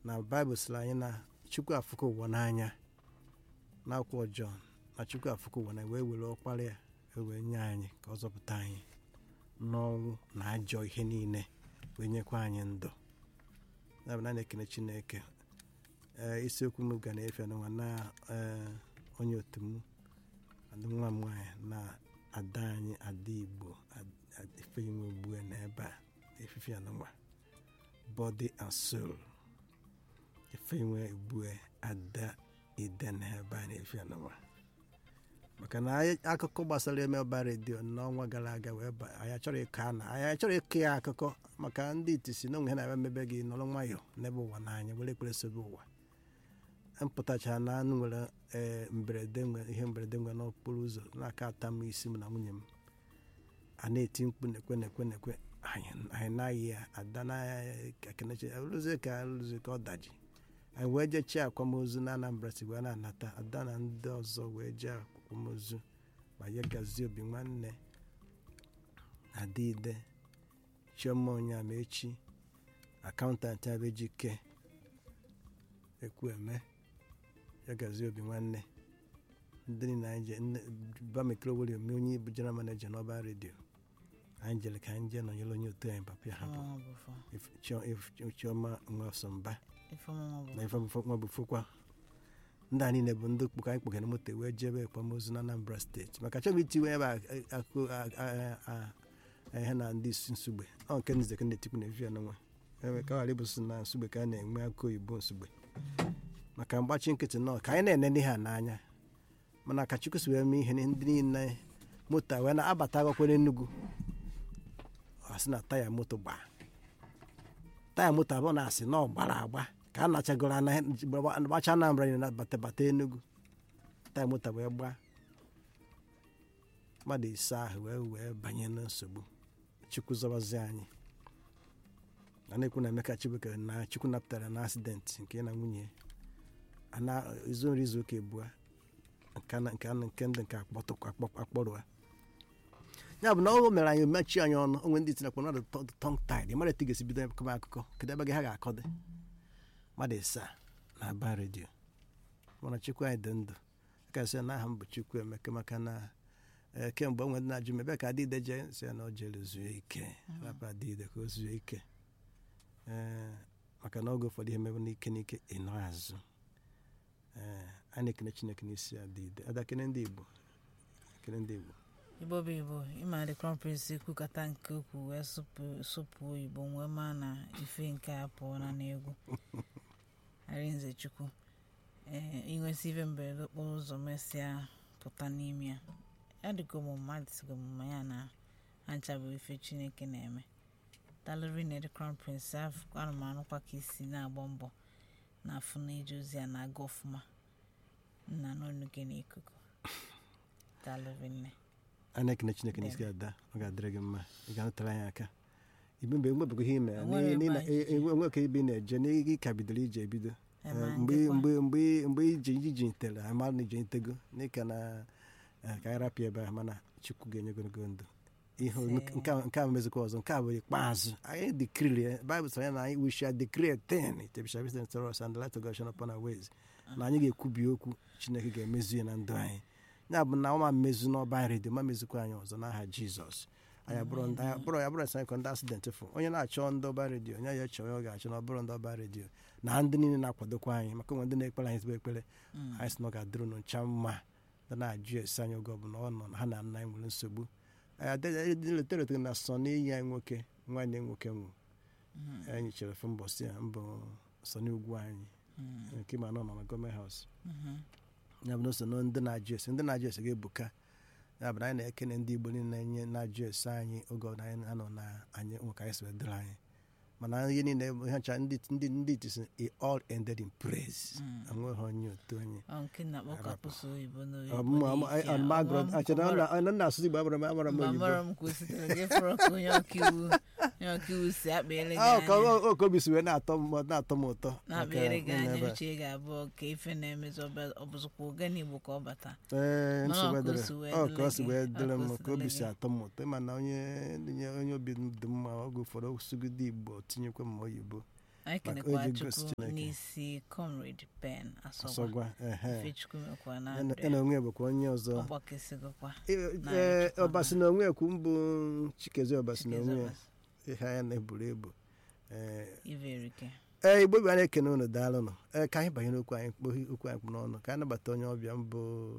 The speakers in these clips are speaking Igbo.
na baịbụl sịrị anyị na chukwu afụkọ ụwa n'anya n'akwụkwọ jọn na chukwu afụkọ ụwa na wee were ọkpara ya wee nye anyị ka ọ zọpụta anyị n'ọnwụ na ajọ ihe niile wee nyekwa anyị ndụ ya bụ na na-ekene chineke ee isiokwu m ga na-efe n'ụwa na ee onye otu m adị nwa m nwaanyị na ada anyị ada igbo ifeinwe ugbue na ebe a efifi ya n'ụwa body and soul ifeinwe ugbue ada ide na ebe a na-efi ya n'ụwa maka na anyị akụkọ gbasara eme ọba redio n'ọnwa gara aga wee ba anyị achọrọ ịkọ ana anyị achọrọ ịkọ ya akụkọ maka ndị itisi na onwe ha na-eme mmebe gị nọrọ nwayọọ n'ebe ụwa n'anya were ekpere sobe ụwa mpụtachara na anụ nwere ee mberede nwere ihe mberede nwere n'okporo ụzọ n'aka ata m isi m na nwunye m a na-eti mkpu na-ekwe na-ekwe na-ekwe anyị anyị naghị ya ada na-ekenechi rụzie ka rụzie ka ọ daji anyị wee jee chi akwamozu na anambra si wee na-anata ada na ndị ọzọ wee jee akwamozu ma ya gazie obi nwanne adịide chioma onyeamaechi akaụntantị abejike ekwueme ya gazie obi nwanne ndị niile anyị je bamikro were ome onye bụ general manager n'ọba redio anyị jere ka anyị jee nọnyere onye otu anyị papa ya hapụ chioma nwasọmba na ifeọma bụ fokwa ndị a niile bụ ndị kpụka anyị kpọgara moto wee jebe akwamozu na anambra steeti maka chọghị itiwe ebe akụ ihe na ndị isi nsugbe ọ nke nze ka na-etikwu na evi n'onwe ebe ka ghara ịbụsị na nsugbe ka a na-enwe akụ oyibo nsugbe maka mgbachi nkịtị nọ ka anyị na-enene ha n'anya mana ka chukwu si wee mee ihe ndị niile moto wee na-abata agwakwere Enugu ọ sị na taya moto gbaa taya moto abụọ na-asị na ọ gbara agba ka a nachagoro gbacha Anambra niile bata bata Enugu taya moto wee gbaa mmadụ ise ahụ wee wee banye na nsogbu chukwu zọbazi anyị a na-ekwu na Emeka Chibuike na chukwu napụtara na asidenti nke na nwunye izu nri izu ụka ebua nke ndị nke akpọrọ ya bụ na ọ mere anyị mechi anyị ọnụ onwe ndị tinakwa mmadụ tọng taid mmadụ etu ga-esi bido kọba akụkọ kedu ebe gị ha ga-akọ dị mmadụ ịsaa na aba redio mana chukwu anyị dị ndụ kasị na aha m bụ chukwu emeka maka na kemgbe onwe ndị na-ajụ m ebe ka adịide jee si na o jere zuo ike rapụ adịide ka o zuo ike ee maka na oge ụfọdụ ihe mebe n'ike n'ike ịnọ azụ ee a na-ekene chineke n'isi adịide adakene ndị igbo ekene ndị igbo igbo bụ igbo ịma the crown prince ekwukata nke ukwu wee sụpụ oyibo wee maa na ife nke a pụọ na n'egwu arinze chukwu ee inwesị ife mberede okporo ụzọ mesịa pụta n'ime ya ya dịka ụmụ mmadụ sigo ọmụma ya na ancha bụ ife chineke na-eme dalụri na the crown prince anụmanụkwa ka isi na-agba mbọ na afụ na ije ozi ya na-aga ọfụma nna n'ọnụ gị n'ikuku dalụri nne a na-ekene chineke n'isi ada ọ ga-adịrị gị mma ị ga-anụtara anyị aka ibe mgbe mgbe bụgo ihe ime onwe ka ebe ị na-eje n'ịga ka bidoro ije ebido mgbe iji iji ntere ama na ije ntego n'ịka na ka anyị rapịa ebe ahụ mana chukwu ga-enye ogologo ndụ ihe nke a mezikwa ọzọ nke a bụ ikpeazụ anyị dikiri baịbụl sara ya na anyị we shall decree ten it shall be sent to us and the light of God shine upon our ways na anyị ga-ekwubi okwu chineke ga-emezu ya na ndụ anyị ya bụ na ọma mmezu n'ọba redio ma mezukwa anyị ọzọ n'aha jizọs anyị abụrụ ya bụrụ anyị ndị asidentị fụ onye na-achọ ndị ọba redio onye ya chọọ ya ọ ga-achọ na ọ bụrụ ndị ọba redio na ndị niile na-akwadokwa anyị maka onwe ndị na-ekpere anyị ezigbo ekpere anyị sị na ọ ga-adịrụ ncha mma ndị na-ajụ esi anyị oge ọbụla ọ nọ na ha na nna anyị nwere nsogbu letere na sọ n'iyi anyị nwoke nwanne nwoke nwụ anyị chere fụ mbọsị a mbụ sọ n'ugwu anyị nke ma nọ na gọọmenti haus ya bụ na so ndị na-ajụ ese ndị na-ajụ ese ga-ebuka ya bụ na anyị na-ekene ndị igbo niile na-enye na-ajụ ese anyị oge ọbụla anyị anọ na anyị nwe ka anyị si dịrị anyị mana ihe niile ihe ncha ndị ndị ndị itisi it all ended in praise enweghị onye otu onye na-asụsụ igbo abara m amara m oyibo okobi si wee na-atọ m na-atọ m ụtọ ee ka o si wee dịrị m ka obi si atọ m ụtọ ịma na onye onye obi dị mma oge ụfọdụ osugide igbo tinyekwa m oyibo anyị maka kenekwa o ji gosi chukwu Chineke. n'isi comrade ben asọgwa asọgwa ehe ifechukwu mekwa na ya ndụ na onwe bụkwa onye ọzọ ọgbakesighịkwa Ee, na ee, Chukwu ọbasi na onwe ekwu mbụ chikezi ọbasi na onwe ya Chikezobas, ihe anya na-eburu ebu ee iverike ee igbo bi a na-ekene unu daalụnụ ee ka anyị banyere okwu anyị kpoghi okwu anyị kpụ n'ọnụ ka anyị nabata onye ọbịa mbụ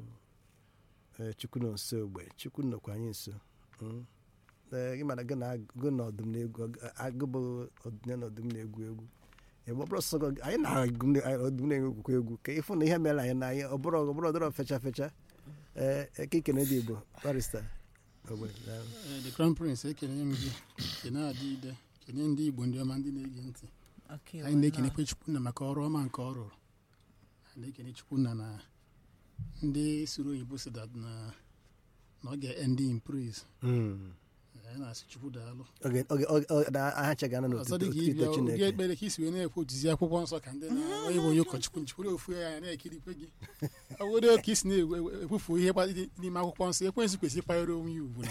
ee chukwu nọ nso ogbe chukwu nọkwa anyị nso Mm. ee gị mara gị na agụ na ọdụm na-egwu agụ bụ ọdịnya na ọdụm na-egwu egwu ebe ọ bụrụ sọ gị- anyị na-agụ na- ọdụm na-egwukwa egwu ka ịfụ na ihe mere anyị na anyị ọ bụrụ ọ bụrụ ọdọrọ fecha fecha ee eke ikene dị igbo barista ogbe daalụ. Eh, the crown prince ekene m gị kene adịide kene ndị igbo ndị ọma ndị na-ege ntị ọkaiwu anyị na-ekenekwe chukwunna maka ọrụ ọma nke ọ rụrụ anyị na-ekene chukwunna na ndị suru oyibo si that na na ọ ga-end in praise Mm. anyị na-asị chukwu daalụ oge oge oge oge na aha chega na ọzọ dị ka n'otuto ịbịa chineke oge ekpere ka isi wee na-ekwu otuzi akwụkwọ nsọ ka ndị na-onye bụ onye ụkọchukwu njikwuru ofu ya na-ekirikwe gị ọ bụrụ ka isi na-ekwufu ihe gba- dị n'ime akwụkwọ nsọ ekwensu kwesịrị ịkwanyere onwe ya ugwu na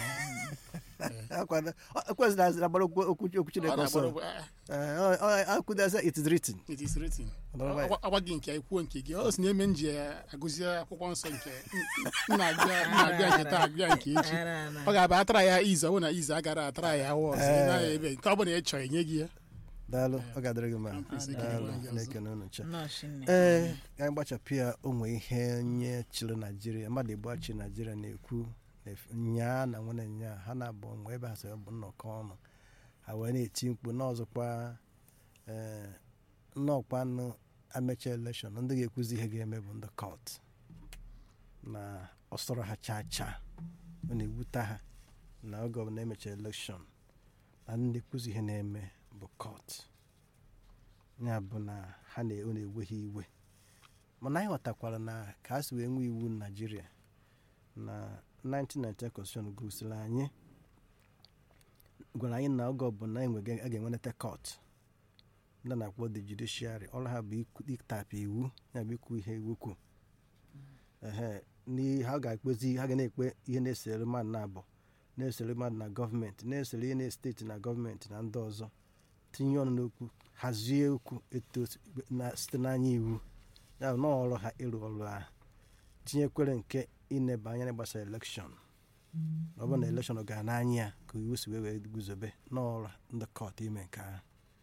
akwado ekwesịrị azịra gbara okwu okwu okwu ọ chineke na-agbara ọsọ ah, akwụdaza it is written it is written Ọdọrọba ya. Agwa- agwa gị nke ikwuo nke gị ọ si na-eme m ji agụzi akwụkwọ nsọ nke m na-agụa m na-agụa nke taa agụa nke echi Ara na- ọ ga-abụ atara ya izu ọ bụ na izu agara atara ya awa ọzọ ị Eh. naghị ebe nke ọ bụla ị chọrọ enye gị ya daalụ ọ ga-adịrị gị mma Prince Ọ daalụ Ekene Gwanza. na-ekene unu ncha nnọọ Chineke. ee ka anyị gbachapụ ya onwe ihe onye chịrị naijiria mmadụ igbo achị naijiria na-ekwu na- nyaa na nwere nyaa ha na-abụ nwe ebe ha sị bụ nnọkọ ọnụ ha wee na-eti mkpu n'ọzọkwa ee nnọọkwa nụ amecha elekshọn ndị ga-ekwuzi ihe ga-eme bụ ndị kọt na ọsọrọ ha chaa chaa ọ na-ewute ha na oge ọbụla emecha elekshọn na ndị kwuzi ihe na-eme bụ kọt ya bụ na ha na ọ na-ewe ha iwe mana anyị ghọtakwara na ka a si wee nwee iwu naijiria na 1990 constitution gosiri anyị gwara anyị na oge ọbụla enwege a ga-enwenata kọt ndị na-akpọ the judiciary ọrụ ha bụ ikwu- ịtapụ iwu ya bụ ikwu ihe iwu kwu ehe n'ihe ha ga-ekpezi ha ga na-ekpe ihe na-esere mmadụ na abụ na-esere mmadụ na gọọmenti na-esere ihe na-esteti na gọọmenti na ndị ọzọ tinye ọnụ n'okwu hazie okwu eto na site n'anya iwu ya bụ na ọrụ ha ịrụ ọrụ ahụ tinyekwere nke ineba anya na gbasara elekshọn ọ bụrụ na elekshọn gara n'anya ya ka iwu si wee wee guzobe n'ọrụ ndị kọt ime nke ahụ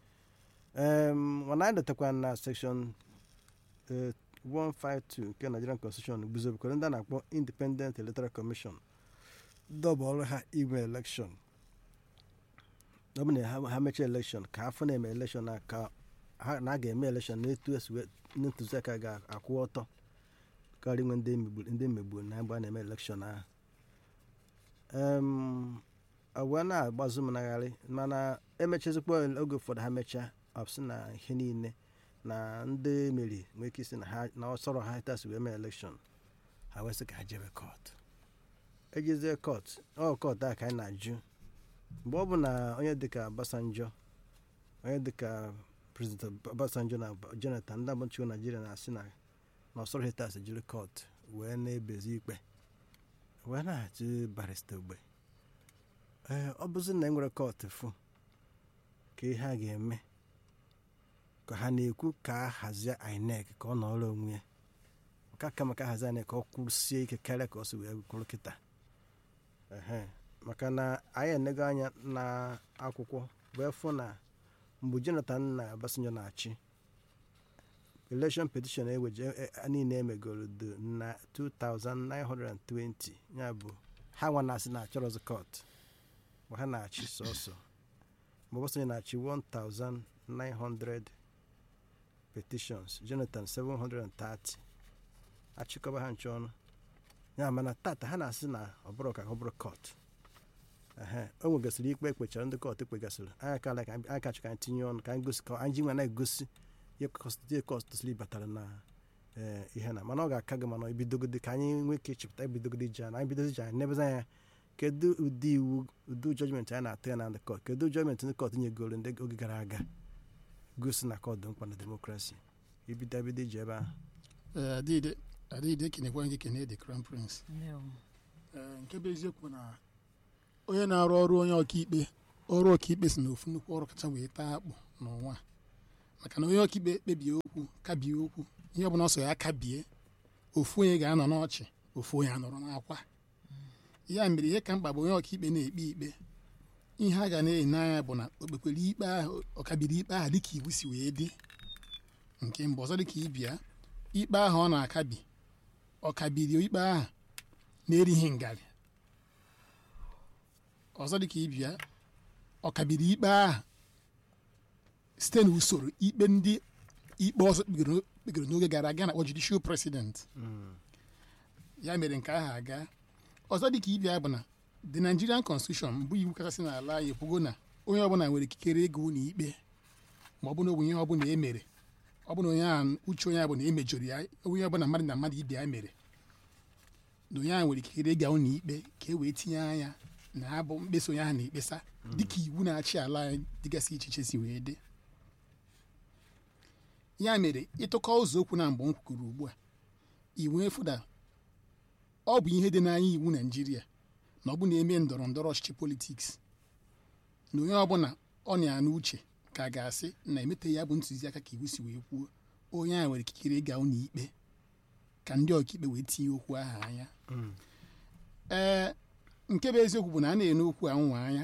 em mana anyị dotakwa na sekshọn eh, 152 nke nigerian constitution guzobekwara ndị a na-akpọ independent electoral commission dọba ọrụ ha ime elekshọn ọ bụ na ha- ha mechaa elekshọn ka afọ na-eme elekshọn a ka ha na a ga-eme elekshọn n'etu esi wee ntụziaka ga-akwụ ọtọ karịa inwe ndị megburu ndị megburu na mgbe a na-eme elekshọn ahụ em wee na-agbazụ m nagharị mana emechazikwa oge ụfọdụ ha mechaa ọsị na ihe niile na ndị meri nwee ike isi na ha na ọsọrọ ha tasi wee mee elekshọn ha wee sị ka ha jebe kọt ejezie kọt ọ kọt a ka anyị na-ajụ mgbe ọ bụ na onye dịka Obasanjo onye dịka prezident Obasanjo na Jonathan ndị abụchịgo Naijiria na-asị na na ọsọrọ hitas jiri kọt wee na-ebezi ikpe wee na-achị barista ogbe ee ọ bụzi na enwere kọt fụ ka ihe a ga-eme ka ha na-ekwu ka a hazie INEC ka ọ nọrọ onwe ya nke aka maka hazie INEC ka ọ kwụrụsie ike karịa ka ọ si wee kwụrụ kịta ehe maka na anyị enego anya na akwụkwọ wee fụ na mgbe Jonathan na Obasanjo na-achị election petition eweje e- e- niile emegoro do na 2920 ya bụ ha nwa na-asị na achọrọzi court mgbe ha na-achị sọsọ mgbe Obasanjo na-achị 1900 petitions Jonathan 730 achịkọba ha nche ọnụ ya mana tata ha na-asị na ọ bụrụ ka ọ bụrụ court ehe o nwegasịrị ikpe ekpechara ndị kọt ekpegasịrị anyị akala ka anyị kachọ ka anyị tinye ọnụ ka anyị gosi ka anyị ji nwa na-egosi ihe kọstị kọstụsli batara na ee, ihe na mana ọ ga-aka gị mana ibidogode ka anyị nwee ike ịchịpụta ibidogode ji anyị bidozi ji anyị nebezi anya kedu ụdị iwu ụdị jọjmentị anyị na-atụ ya na ndị kọt kedu jọjmentị ndị kọt nyegoro ndị oge gara aga gosi na kọt dị mkpa na demokrasi ibido ebido iji ebe ahụ Eh, adịde adịde ekenekwa gị kene the crown prince Ndewo. Eh, nke bụ eziokwu na onye na-arụ ọrụ onye ọkaikpe ọrụ ọkaikpe si na ofu nnukwu ọrụ kacha wee taa akpụ n'ụwa maka na onye ọkaikpe kpebie okwu kabie okwu ihe ọbụla ọsọ ya kabie ofu onye ga-anọ n'ọchị ofu onye anọrọ n'akwa ya mere ihe ka mkpa bụ onye ọkaikpe na-ekpe ikpe ihe a ga na-enye anya bụ na o kpekwere ikpe ahụ ọkabiri ikpe ahụ dịka iwu si wee dị nke mbụ ọzọ dịka ibia ikpe ahụ ọ na-akabi ọkabiri ikpe ahụ na-erighị ngarị ọzọ dịka ibia ọkabiri ikpe ahụ site n'usoro ikpe ndị ikpe ọzọ kpegoro kpegoro n'oge gara aga na-akpọ judicial president ya mere nke ahụ aga ọzọ dịka ibia bụ na the nigerian constitution bụ iwu kachasị n'ala anyị ekwugo na onye ọbụla nwere ikikere ego ụlọ ikpe ma ọ bụ na ọ bụ ihe ọbụla e mere ọ bụ na onye ahụ uche onye ahụ bụ na e mejọrọ ya onye ọbụla mmadụ na mmadụ ibe ya mere na onye ahụ nwere ikikere ịga ụlọ ikpe ka e wee tinye anya na abụ mkpesa onye ahụ na-ekpesa dịka iwu na-achị ala anyị dịgasị iche iche si wee dị ya mere ịtụkọ ụzọ okwu na mgbe m kwuru ugbu a iwu efu na ọ bụ ihe dị n'anya iwu naijiria na ọ bụ na-eme ndọrọ ndọrọ ọchịchị politiks na onye ọbụla ọ na-anụ uche ka a ga-asị na emete ya bụ ntụziaka ka iwu si wee kwuo onye ahụ nwere ikikere ịga ụlọ ikpe ka ndị ọkaikpe wee tinye okwu ahụ anya ee nke bụ eziokwu bụ na a na-ene okwu anwa anya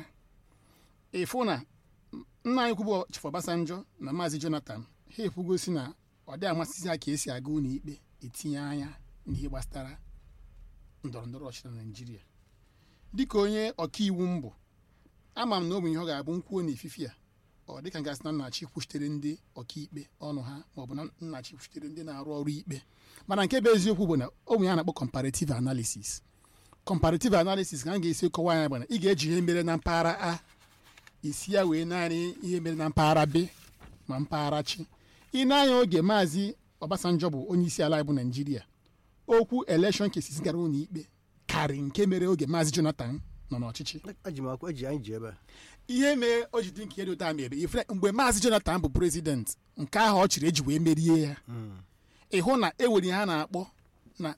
ịfụ na nna anyị kwubu Chief Obasanjo na Maazị Jonathan ha ekwugosi na ọ dị amasịzi ha ka esi aga ụlọ ikpe etinye anya n'ihe gbasara ndọrọ ndọrọ ọchịchị na Naịjirịa dịka onye ọkaiwu mbụ ama m na ọ bụ ihe ọ ga-abụ nkwuo n'ififi a ọ dịka gasị na nnachi kwuchitere ndị ọkaikpe ọnụ ha maọbụ na nnachi kwuchitere ndị na-arụ ọrụ ikpe mana nke bụ eziokwu bụ na ọ bụ ya na-akpọ comparative analysis comparative analysis ka a ga-esi kọwa ya bụ na ị ga-eji ihe mere na mpaghara a isi ya wee naanị ihe mere na mpaghara b ma mpaghara chi ị na-anya oge maazị Obasanjo bụ onye isi ala bụ Naịjirịa okwu election cases gara ụlọ ikpe karị nke mere oge maazị Jonathan nọ n'ọchịchị eji m akwa eji anyị ji ebe a ihe mee o ji dị nke dị ụta mere ifre mgbe maazị Jonathan bụ prezident nke ahụ ọ chịrị eji wee merie ya ịhụ na e nwere ihe a na-akpọ na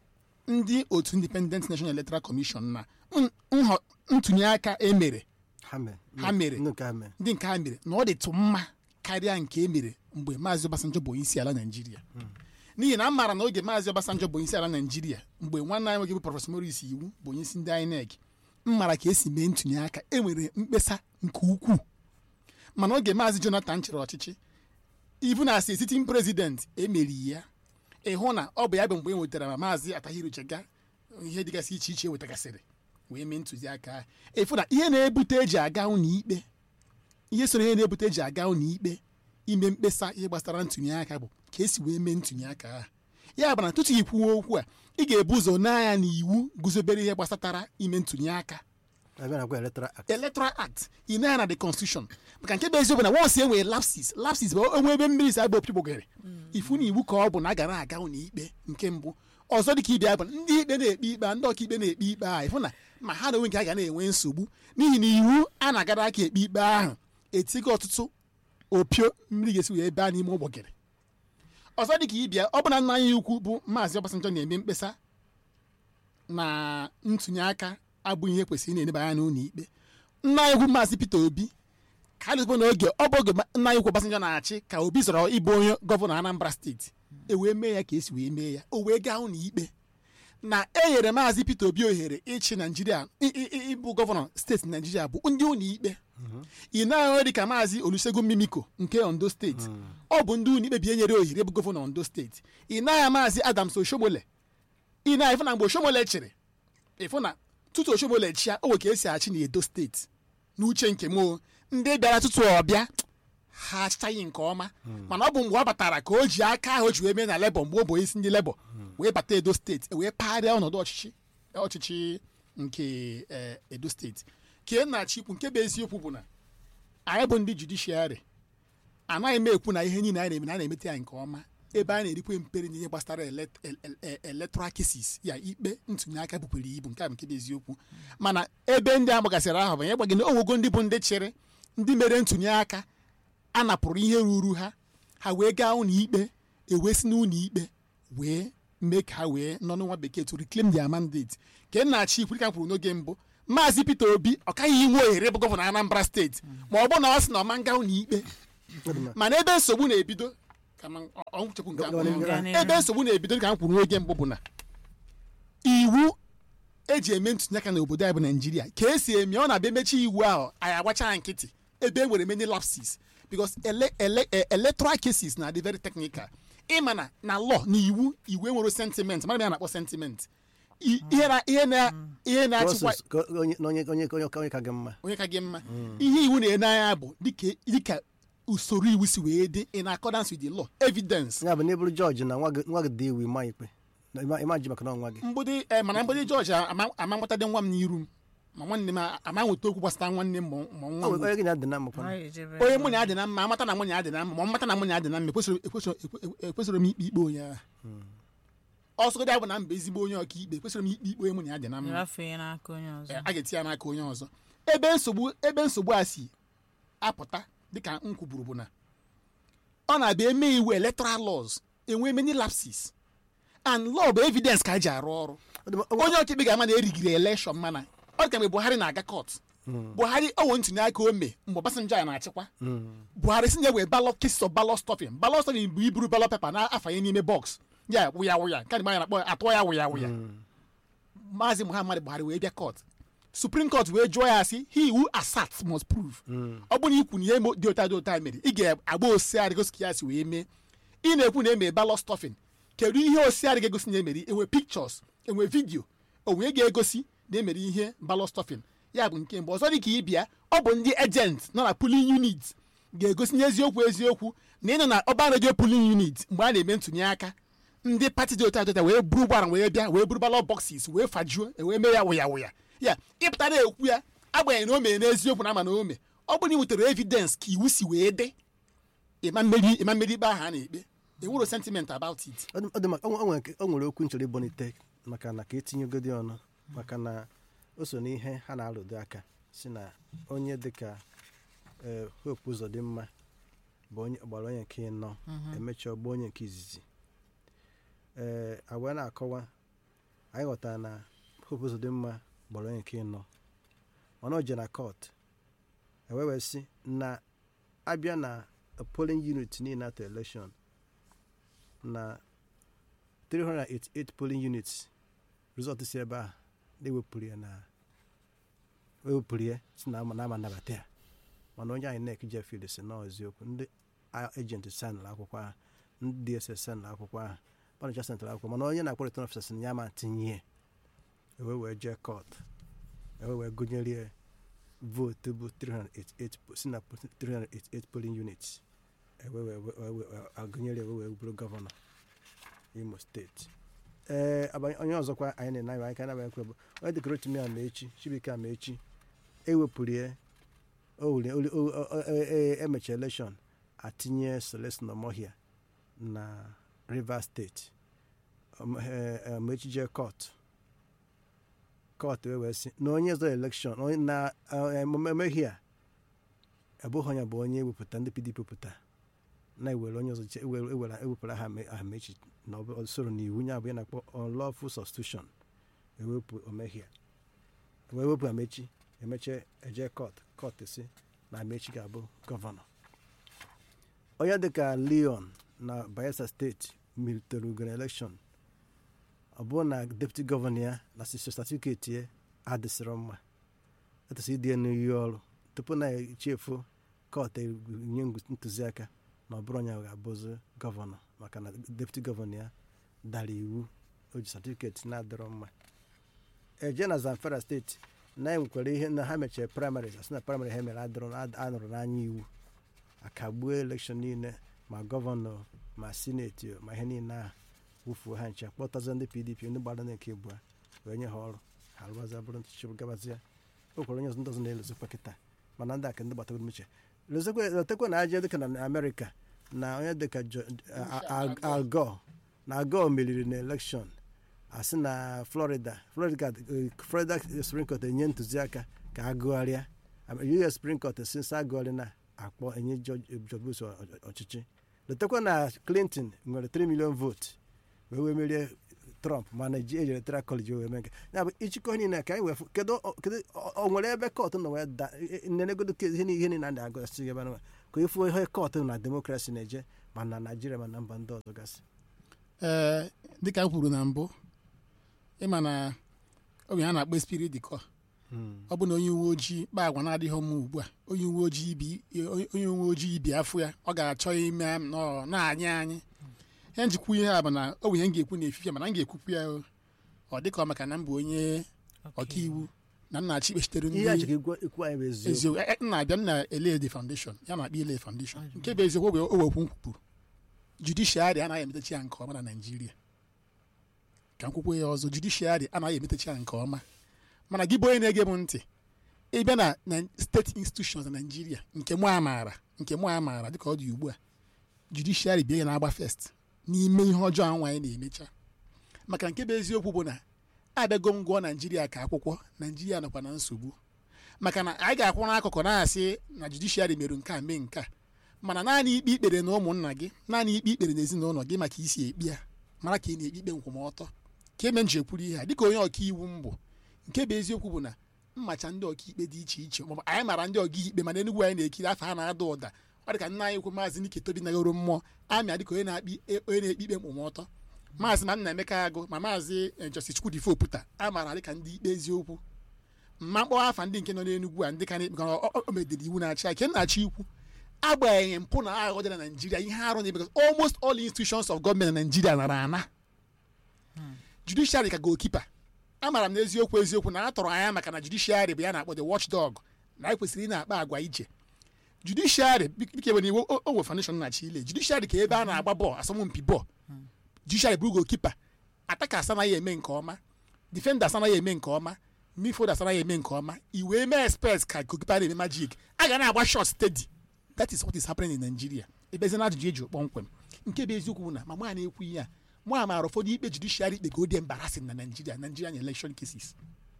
ndị otu Independent National Electoral Commission na nhọ ntụnye aka emere ha mere Ha mere. ndị nke ha mere ndị nke ha mere na ọ dịtụ mma karịa nke e mere mgbe maazị Obasanjo bụ onye isi ala Naịjirịa n'ihi na a maara na oge maazị Obasanjo bụ onye isi ala Naịjirịa mgbe nwanne anyị nwoke bụ prọfesọ Maurice Iwu bụ onye isi ndị INEC m mara ka esi mee ntụnye aka e nwere mkpesa nke ukwuu mana oge maazị Jonathan chịrị ọchịchị ibu na asị sitin prezident emeri ya ịhụ na ọ bụ ya bụ mgbe e nwetara ma maazị Atahiru Jega ihe dịgasị iche iche wetagasịrị wee mee ntụziaka ahụ ịfụ na ihe na-ebute eji aga ụlọ ikpe ihe soro ihe na-ebute eji aga ụlọ ikpe ime mkpesa ihe gbasara ntụnye aka bụ ka esi wee mee ntụnye aka ahụ ya bụ na tutu ikwuwe okwu a ị ga-ebu ụzọ n'anya na iwu guzobere ihe gbasatara ime ntụnye aka abịa na-agwa electoral act electoral act ị na na the constitution maka nke bụ eziokwu na once e nwere lapses lapses bụ onwe ebe mmiri si agba opi gbogere ifu na iwu ka ọ bụ na a ga na-aga ụlọ ikpe nke mbụ ọzọ dịka ibia bụ na ndị ikpe na-ekpe ikpe a ndị ọkaikpe na-ekpe ikpe ahụ ịfụ na ma ha na onwe nke a ga na-enwe nsogbu n'ihi na iwu a na-agara aka ekpe ikpe ahụ etigo ọtụtụ opio mmiri ga-esi wee baa n'ime ụgbọgịrị ọzọ dịka ịbịa ọ bụ na nna anyị ukwu bụ maazị Obasanjo na-eme mkpesa na ntụnye aka abụghị ihe kwesịrị na-eneba anya n'ụlọ ikpe nna anyị ukwu maazị Peter Obi ka a dịzikwa n'oge ọ bụ oge nna anyị ukwu Obasanjo na-achị ka Obi zọrọ ịbụ onye gọvanọ Anambra steeti e wee mee ya ka esi wee mee ya o wee gaa ụlọ ikpe na e nyere maazị Peter Obi ohere ịchị Naijiria ị- ị- ị- ịbụ gọvanọ steeti Naijiria bụ ndị ụlọ ikpe ị na-ahụ dị ka maazị Olusegun Mimiko nke Ondo steeti ọ bụ ndị ụlọ ikpe bi enyere ohere bụ gọvanọ Ondo steeti ị na-ahụ maazị Adams Oshomole ị na ịfụ na mgbe Oshomole chịrị ịfụ na tutu Oshomole chịa o nwe ka esi achị na Edo steeti n'uche nke m o, ndị bịara tutu ọ bịa ha achịchaghị nke ọma mana ọ bụ mgbe ọ batara ka o ji aka ahụ o ji wee mee na lebọ mgbe ọ bụ isi ndị lebọ wee bata edo steeti e wee pagharịa ọnọdụ ọchịchị ọchịchị nke eh, edo steeti ka e na-achị ikwu nke bụ eziokwu bụ na anyị bụ ndị judishiarị anaghị m ekwu na ihe niile anyị na-eme na a na-emete ya nke ọma ebe a na-erikwe mpere n'ihe gbasara elect- el- el- el- electoral cases ya ikpe ntụnye aka bukwere ibu nke a bụ nke bụ eziokwu mana ebe ndị a gbagasịrị ahụ bụ nye gbagị na owogo ndị bụ ndị chịrị ndị mere ntụnye aka a napụrụ ihe ruru ha ha wee gaa ụlọ ikpe ewee si n'ụlọ ikpe wee mee ka ha wee nọ n'nwa bekee to reclaim their mandate ka e na-achị ikwu dịka m kwuru n'oge mbụ maazị Peter Obi ọ kaghị inwe ohere bụ gọvanọ Anambra steeti ma ọ bụ na ọ sị na ọ ma nga ụlọ ikpe Ọ dị mma. mana ebe nsogbu na-ebido ka ma ọ- ọ chekwu nke Ga- ahụ. ga- ga- Gaa n'ihu. ebe nsogbu na-ebido ka m kwuru n'oge mbụ bụ na iwu eji eme ntụnye aka n'obodo anyị bụ naijiria ka esi eme ọ na-abịa emechi iwu ahụ anyị agbacha nkịtị ebe e nwere many lapses because ele, ele, e- electoral cases na dị very technical ịma na na law na iwu iwu enwere sentiment mara m ya na-akpọ sentiment I- ihe na ihe na ihe na-achịkwa Process ka onye onye onye onye onye ka gị mma onye ka gị mma ihe iwu na-ene anya bụ dịka dịka usoro iwu si wee dị in accordance with the law evidence ya bụ na ịbụrụ jọji na nwa gị nwa gị dị iwu ịma ikpe Na ịma ịma ji maka na nwa gị mgbụdị eh, mana mgbụdị jọji ama ama nwetadị nwa m n'iru m ma nwanne m a- ama nweta okwu gbasara nwanne m ma ma nwa m onye gị na-adị na mmakwa Anyị ejebe onye mụ na ya dị na mma amata na mụ na ya dị na mma ma ọ mata na mụ na ya dị na mma ekwesịrị ekwesịrị ekwe- ekwesịrị m ikpe ikpe onye ahụ ọsọgodị abụ na mba ezigbo onye ọka ikpe ekwesịrị m ikpe ikpe onye mụ na ya dị na mma rafee n'aka onye ọzọ a ga-eti ya n'aka onye ọzọ ebe nsogbu ebe nsogbu a si apụta dịka m kwuburu bụ na ọ na-abịa eme iwu electoral laws enwe many lapses and law bụ evidence ka a ji arụ ọrụ Ọ dị mma, ọ- onye ọkaikpe ga-ama na erigiri election mana ọ dị ka mgbe buhari na-aga court buhari owo ntụnye aka ome mgbe obasanjo ya na-achịkwa buhari si na-ewe ballot cases of ballot stuffing ballot stuffing bụ iburu ballot paper na-afanye n'ime box ya wụya wụya nke a anyị na-akpọ atụọ ya wụya wụya maazị muhammad buhari wee bịa court supreme court wee jụọ ya sị he who asserts must prove ọ bụrụ na ikwu na ihe mo- dị ụta dị ụta mere ị ga-agba osiarị gosi ka ya si wee mee ị na-ekwu na emere ballot stuffing kedu ihe osiarị ga-egosi na emere enwe pictures enwe vidio onwe ga-egosi na emere ihe ballot stuffing ya bụ nke mbụ ọzọ dị ka ịbịa ọ bụ ndị agent nọ na polling unit ga-egosi n'eziokwu eziokwu na ị nọ na ọba redio polling unit mgbe a na-eme ntụnye aka ndị pati dị ụta dị ụta wee buru ụgbọala wee bịa wee buru ballot boxes wee fajuo wee mee ya wụya wụya ya ịpụta na-ekwu ya agbanyeghị na o mere n'eziokwu na ama na o mee ọ bụrụ na ị nwetara evidence ka iwu si wee dị ịma mmeri ịma mmeri ikpe ahụ a na-ekpe enwero sentiment about it ọ dị ọ dị mma, o nwe- o nwere nke- o nwere okwu nchọrọ ịbọnite maka na ka etinyegodi ọnụ maka na o so n'ihe ha na-alụdo aka si na onye dịka ee, hope ụzọ dị mma bụ onye gbara onye nke ịnọ emechaa ọgba onye nke izizi ee agwa na-akọwa anyị ghọtara na hope ụzọ dị mma gbara onye nke ịnọ mana o je na court ewee wee sị na abịa na polling unit niile atọ election na 388 polling units result si ebe a na-ewepụrụ ya na ewepụrụ ya si na ama na ama nabata ya mana onye anyị nek jefid si na eziokwu ndị agent sanụrụ akwụkwọ ahụ ndị dss sanụrụ akwụkwọ ahụ ọnịcha sentral akwụkwọ mana onye na-akpọ return officer si na ya ma tinye ya ewe wee jee court ewe wee gụnyere ya vootu bụ 388 si na 388 polling units ewe wee wee- wee- wee- agụnyere ewe wee bụrụ gọvanọ imo steeti ee abanye- onye ọzọkwa anyị na-enye anyị ka na ekwe bụ onye dịka rotimi amaechi chibuike amaechi ewepụrụ ya o wuli- o- o- o- o- e- e- emechi elekshọn atinye celestin omohia na rivers steeti Om- eh, eh, amaechi jee kọt kọt wee wee sị na onye zọ elekshọn onye na eh, emeghị a abụghị onye bụ onye ewepụta ndị pdp pụta na-ewere onye ọzọ che- ewere ewere ewepụrụ aha ame- amechi na ọ bụ- ọ soro n'iwu ya bụ ya na-akpọ unlawful substitution ewepụ omehia wee wepụ amechi emeche eje kọt kọt si na amechi ga-abụ gọvanọ onye dịka leon na bayelsa steeti militere ugoro elekshọn ọ bụrụ na deputi gọvanọ ya na satifiketi ya adịsịrọ mma etụsị ịdị ya n'iyi ọrụ tupu na echefu kọt nye ntụziaka na ọ bụrụ onye ga-abụzi gọvanọ maka na deputi gọvanọ ya dara iwu o ji satifiketi na-adịrọ mma eje na zamfara steeti na enwekwara ihe na ha mechara praịmarị asị na praịmarị ha mere adịrọ anụrụ n'anya iwu akagbuo elekshọn niile ma gọvanọ ma sineti ma ihe niile ahụ wufuo ha nche kpọtazie ndị pdp ndị gbara na nke abụọ wee nye ha ọrụ ha rụbazie bụrụ nchichibụ gabazia o kwere onye ọzọ ndị ọzọ na-elozikwa kịta mana ndị aka ndị gbatagoro uche letekwa na aja dịka na amerịka na onye dịka Jo- a- a- Al Gore na Al Gore meriri na elekshọn asị na florida florida eh, florida supreme court enye ntụziaka ka agụgharịa us supreme court si nsa agụgharị na akpọ enye George George Bush ọ- ọ- ọchịchị letakwa na clinton nwere 3 million vote wee wee merie trump mana ji ejere electoral college wee mee nke ya bụ ịchịkọ niile ka anyị wee fụ kedu ọ- kedu ọ ọ nwere ebe kọtụ nọ wee da nenegodo ke ihe niile ihe niile a na-agụsị ebe ahụ ka efu ihe kọtụ na demokrasi na-eje ma na naijiria ma na mba ndị ọzọ gasị ee dịka m kwuru na mbụ ịma na oge a na-akpọ spirit dịkọ ọ bụ na onye uwe ojii kpa agwa na-adịghị mma ugbu a onye uwe ojii ibi onye uwe ojii ibi afọ ya ọ ga-achọ ime nọ na-anyị anyị ihe njikwa ihe a bụ na ọ bụ ihe m ga-ekwu n'efifie mana m ga-ekwukwu ya o. ọ dịka ọ maka na m bụ onye ọkaiwu na m na-achị ikpechitere ihe a ndị ji ka ikwu anyị bụ eziokwu eziokwu e- e- m na-abịa m na-ele the foundation ya na-akpọ ile foundation nke bụ eziokwu o wekwu kwuru judishiarị anaghị emetechi ya nke ọma na naijiria ka m kwukwe ya ọzọ judishiarị anaghị emetechi ya nke ọma mana gị bụ onye na-ege m ntị ịbịa na na steeti institutions na naijiria nke mụ amaara nke mụ amaara dịka ọ dị ugbu a judishiarị bịa ya na-agba fest n'ime ihe ọjọọ ahụ anyị na-emecha maka nke bụ eziokwu bụ na abịago m gụọ naijiria ka akwụkwọ naijiria nọkwa na nsogbu maka na anyị ga-akwụ n'akụkụ na-asị na judishiarị mere nke a mee nke a mana naanị ikpe ikpere na ụmụnna gị naanị ikpe ikpere na ezinụlọ gị maka isi ekpi ya mara ka ị na-ekpe ikpe nkwụmọtọ ka eme nji ekwuru ihe a dịka onye ọkaiwu m bụ nke bụ eziokwu bụ na mmacha ndị ọkaikpe dị iche iche maọbụ anyị mara ndị ọkaikpe mana enugwu anyị na-ekiri afọ ha na-ada ụda ọ dị ka nna anyị ukwu maazị Nike Tobi nagoro mmụọ amịa dịka onye na-akpi onye na-ekpe ikpe nkwụmọtọ maazị ma nna Emeka Agụ ma maazị eh, Justice Chukwudifo Oputa a maara dịka ndị ikpe eziokwu mma mkpọwa afa ndị nke nọ n'Enugwu a ndị ka na-ekpe ọ- ọ- o medere iwu na-achị ake na-achị ikwu agbanyeghị mpụ na aghụghọ dị na Naịjirịa ihe arụ na because almost all institutions of government na Naịjirịa nara ana judiciary ka goalkeeper amara m n'eziokwu eziokwu na a tọrọ anya maka na judiciary bụ ya na-akpọ the watchdog na anyị kwesịrị ị na-akpa agwa ije judiciary bike ebe n'iwu o nwe foundation na-achị ile judiciary ka ebe a na-agba bọọlụ asọmpi bọọlụ judiciary bụ goalkeeper attackers anaghị eme nke ọma defenders anaghị eme nke ọma midfielders anaghị eme nke ọma iwe mee experts ka goalkeeper na-eme magic a ga na-agba shot steady that is what is happening in Nigeria ebezi na ajụjụ eji kpọmkwem nke bụ eziokwu bụ na ma mụ a na-ekwu ihe a mụ a maara ụfọdụ ikpe judiciary ikpe ka ọ dị embarrassing na Nigeria Nigerian election cases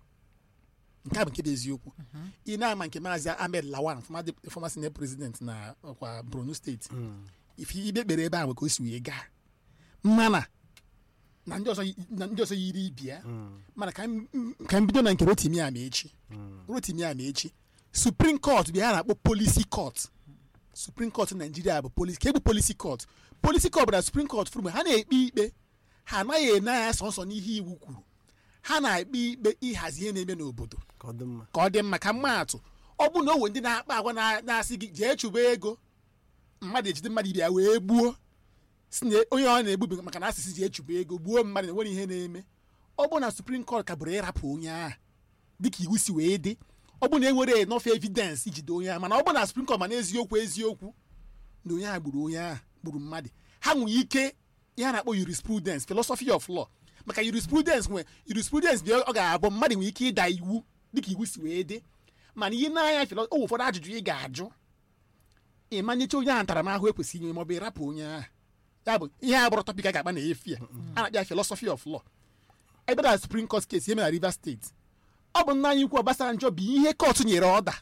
nke a bụ nke bụ eziokwu ị na-ama nke maazị Ahmed Lawan former de- former senate president na ọkwa Borno steeti ife ikpe kpere ebe ahụ ka o si wee gaa mana na ndị ọzọ yi- na ndị ọzọ yiri ibi ya mana ka m ka m bido na nke Rotimi Amaechi Rotimi Amaechi Supreme Court bụ ya na-akpọ policy court Supreme Court Nigeria bụ policy ka ebu policy court policy court bụ na Supreme Court furu mgbe ha na-ekpe ikpe ha anaghị ene anya sọnsọ n'ihe iwu kwuru ha na-ekpe ikpe ịhazi ihe na-eme n'obodo ka ọ dị mma ka ọ dị mma ka mmaatụ ọ bụ na o nwere ndị na-akpa agwa na- na-asị gị jee chụba ego mmadụ ejide mmadụ ibe ya wee gbuo si na onye ọ na-egbu maka na asịsị jee chụba ego gbuo mmadụ na enwere ihe na-eme ọ bụ na Supreme Court ka bụrụ ịrapụ onye ahụ dịka iwu si wee dị ọ bụ na enwere enough evidence ijide onye ahụ mana ọ bụ na Supreme Court ma n'eziokwu eziokwu na onye ahụ gburu onye ahụ gburu mmadụ ha nwere ike ihe a na-akpọ jurisprudence philosophy of law maka jurisprudence nwe jurisprudence bụ ọ ga-abụ mmadụ nwere ike ịda iwu dịka iwu si wee dị mana ihe na-anya philo o nwere ụfọdụ ajụjụ ị ga-ajụ ịmanyecha onye ahụ ntaramahụhụ ekwesịghị inye maọbụ ịrapụ onye ahụ ya bụ ihe a bụrụ tọpik a ga-akpa na efi a a na-akpịa philosophy of law ebe na Supreme Court case ihe mere na Rivers State ọ bụ nna anyị ukwu Obasanjo bụ ihe kọtụ nyere ọda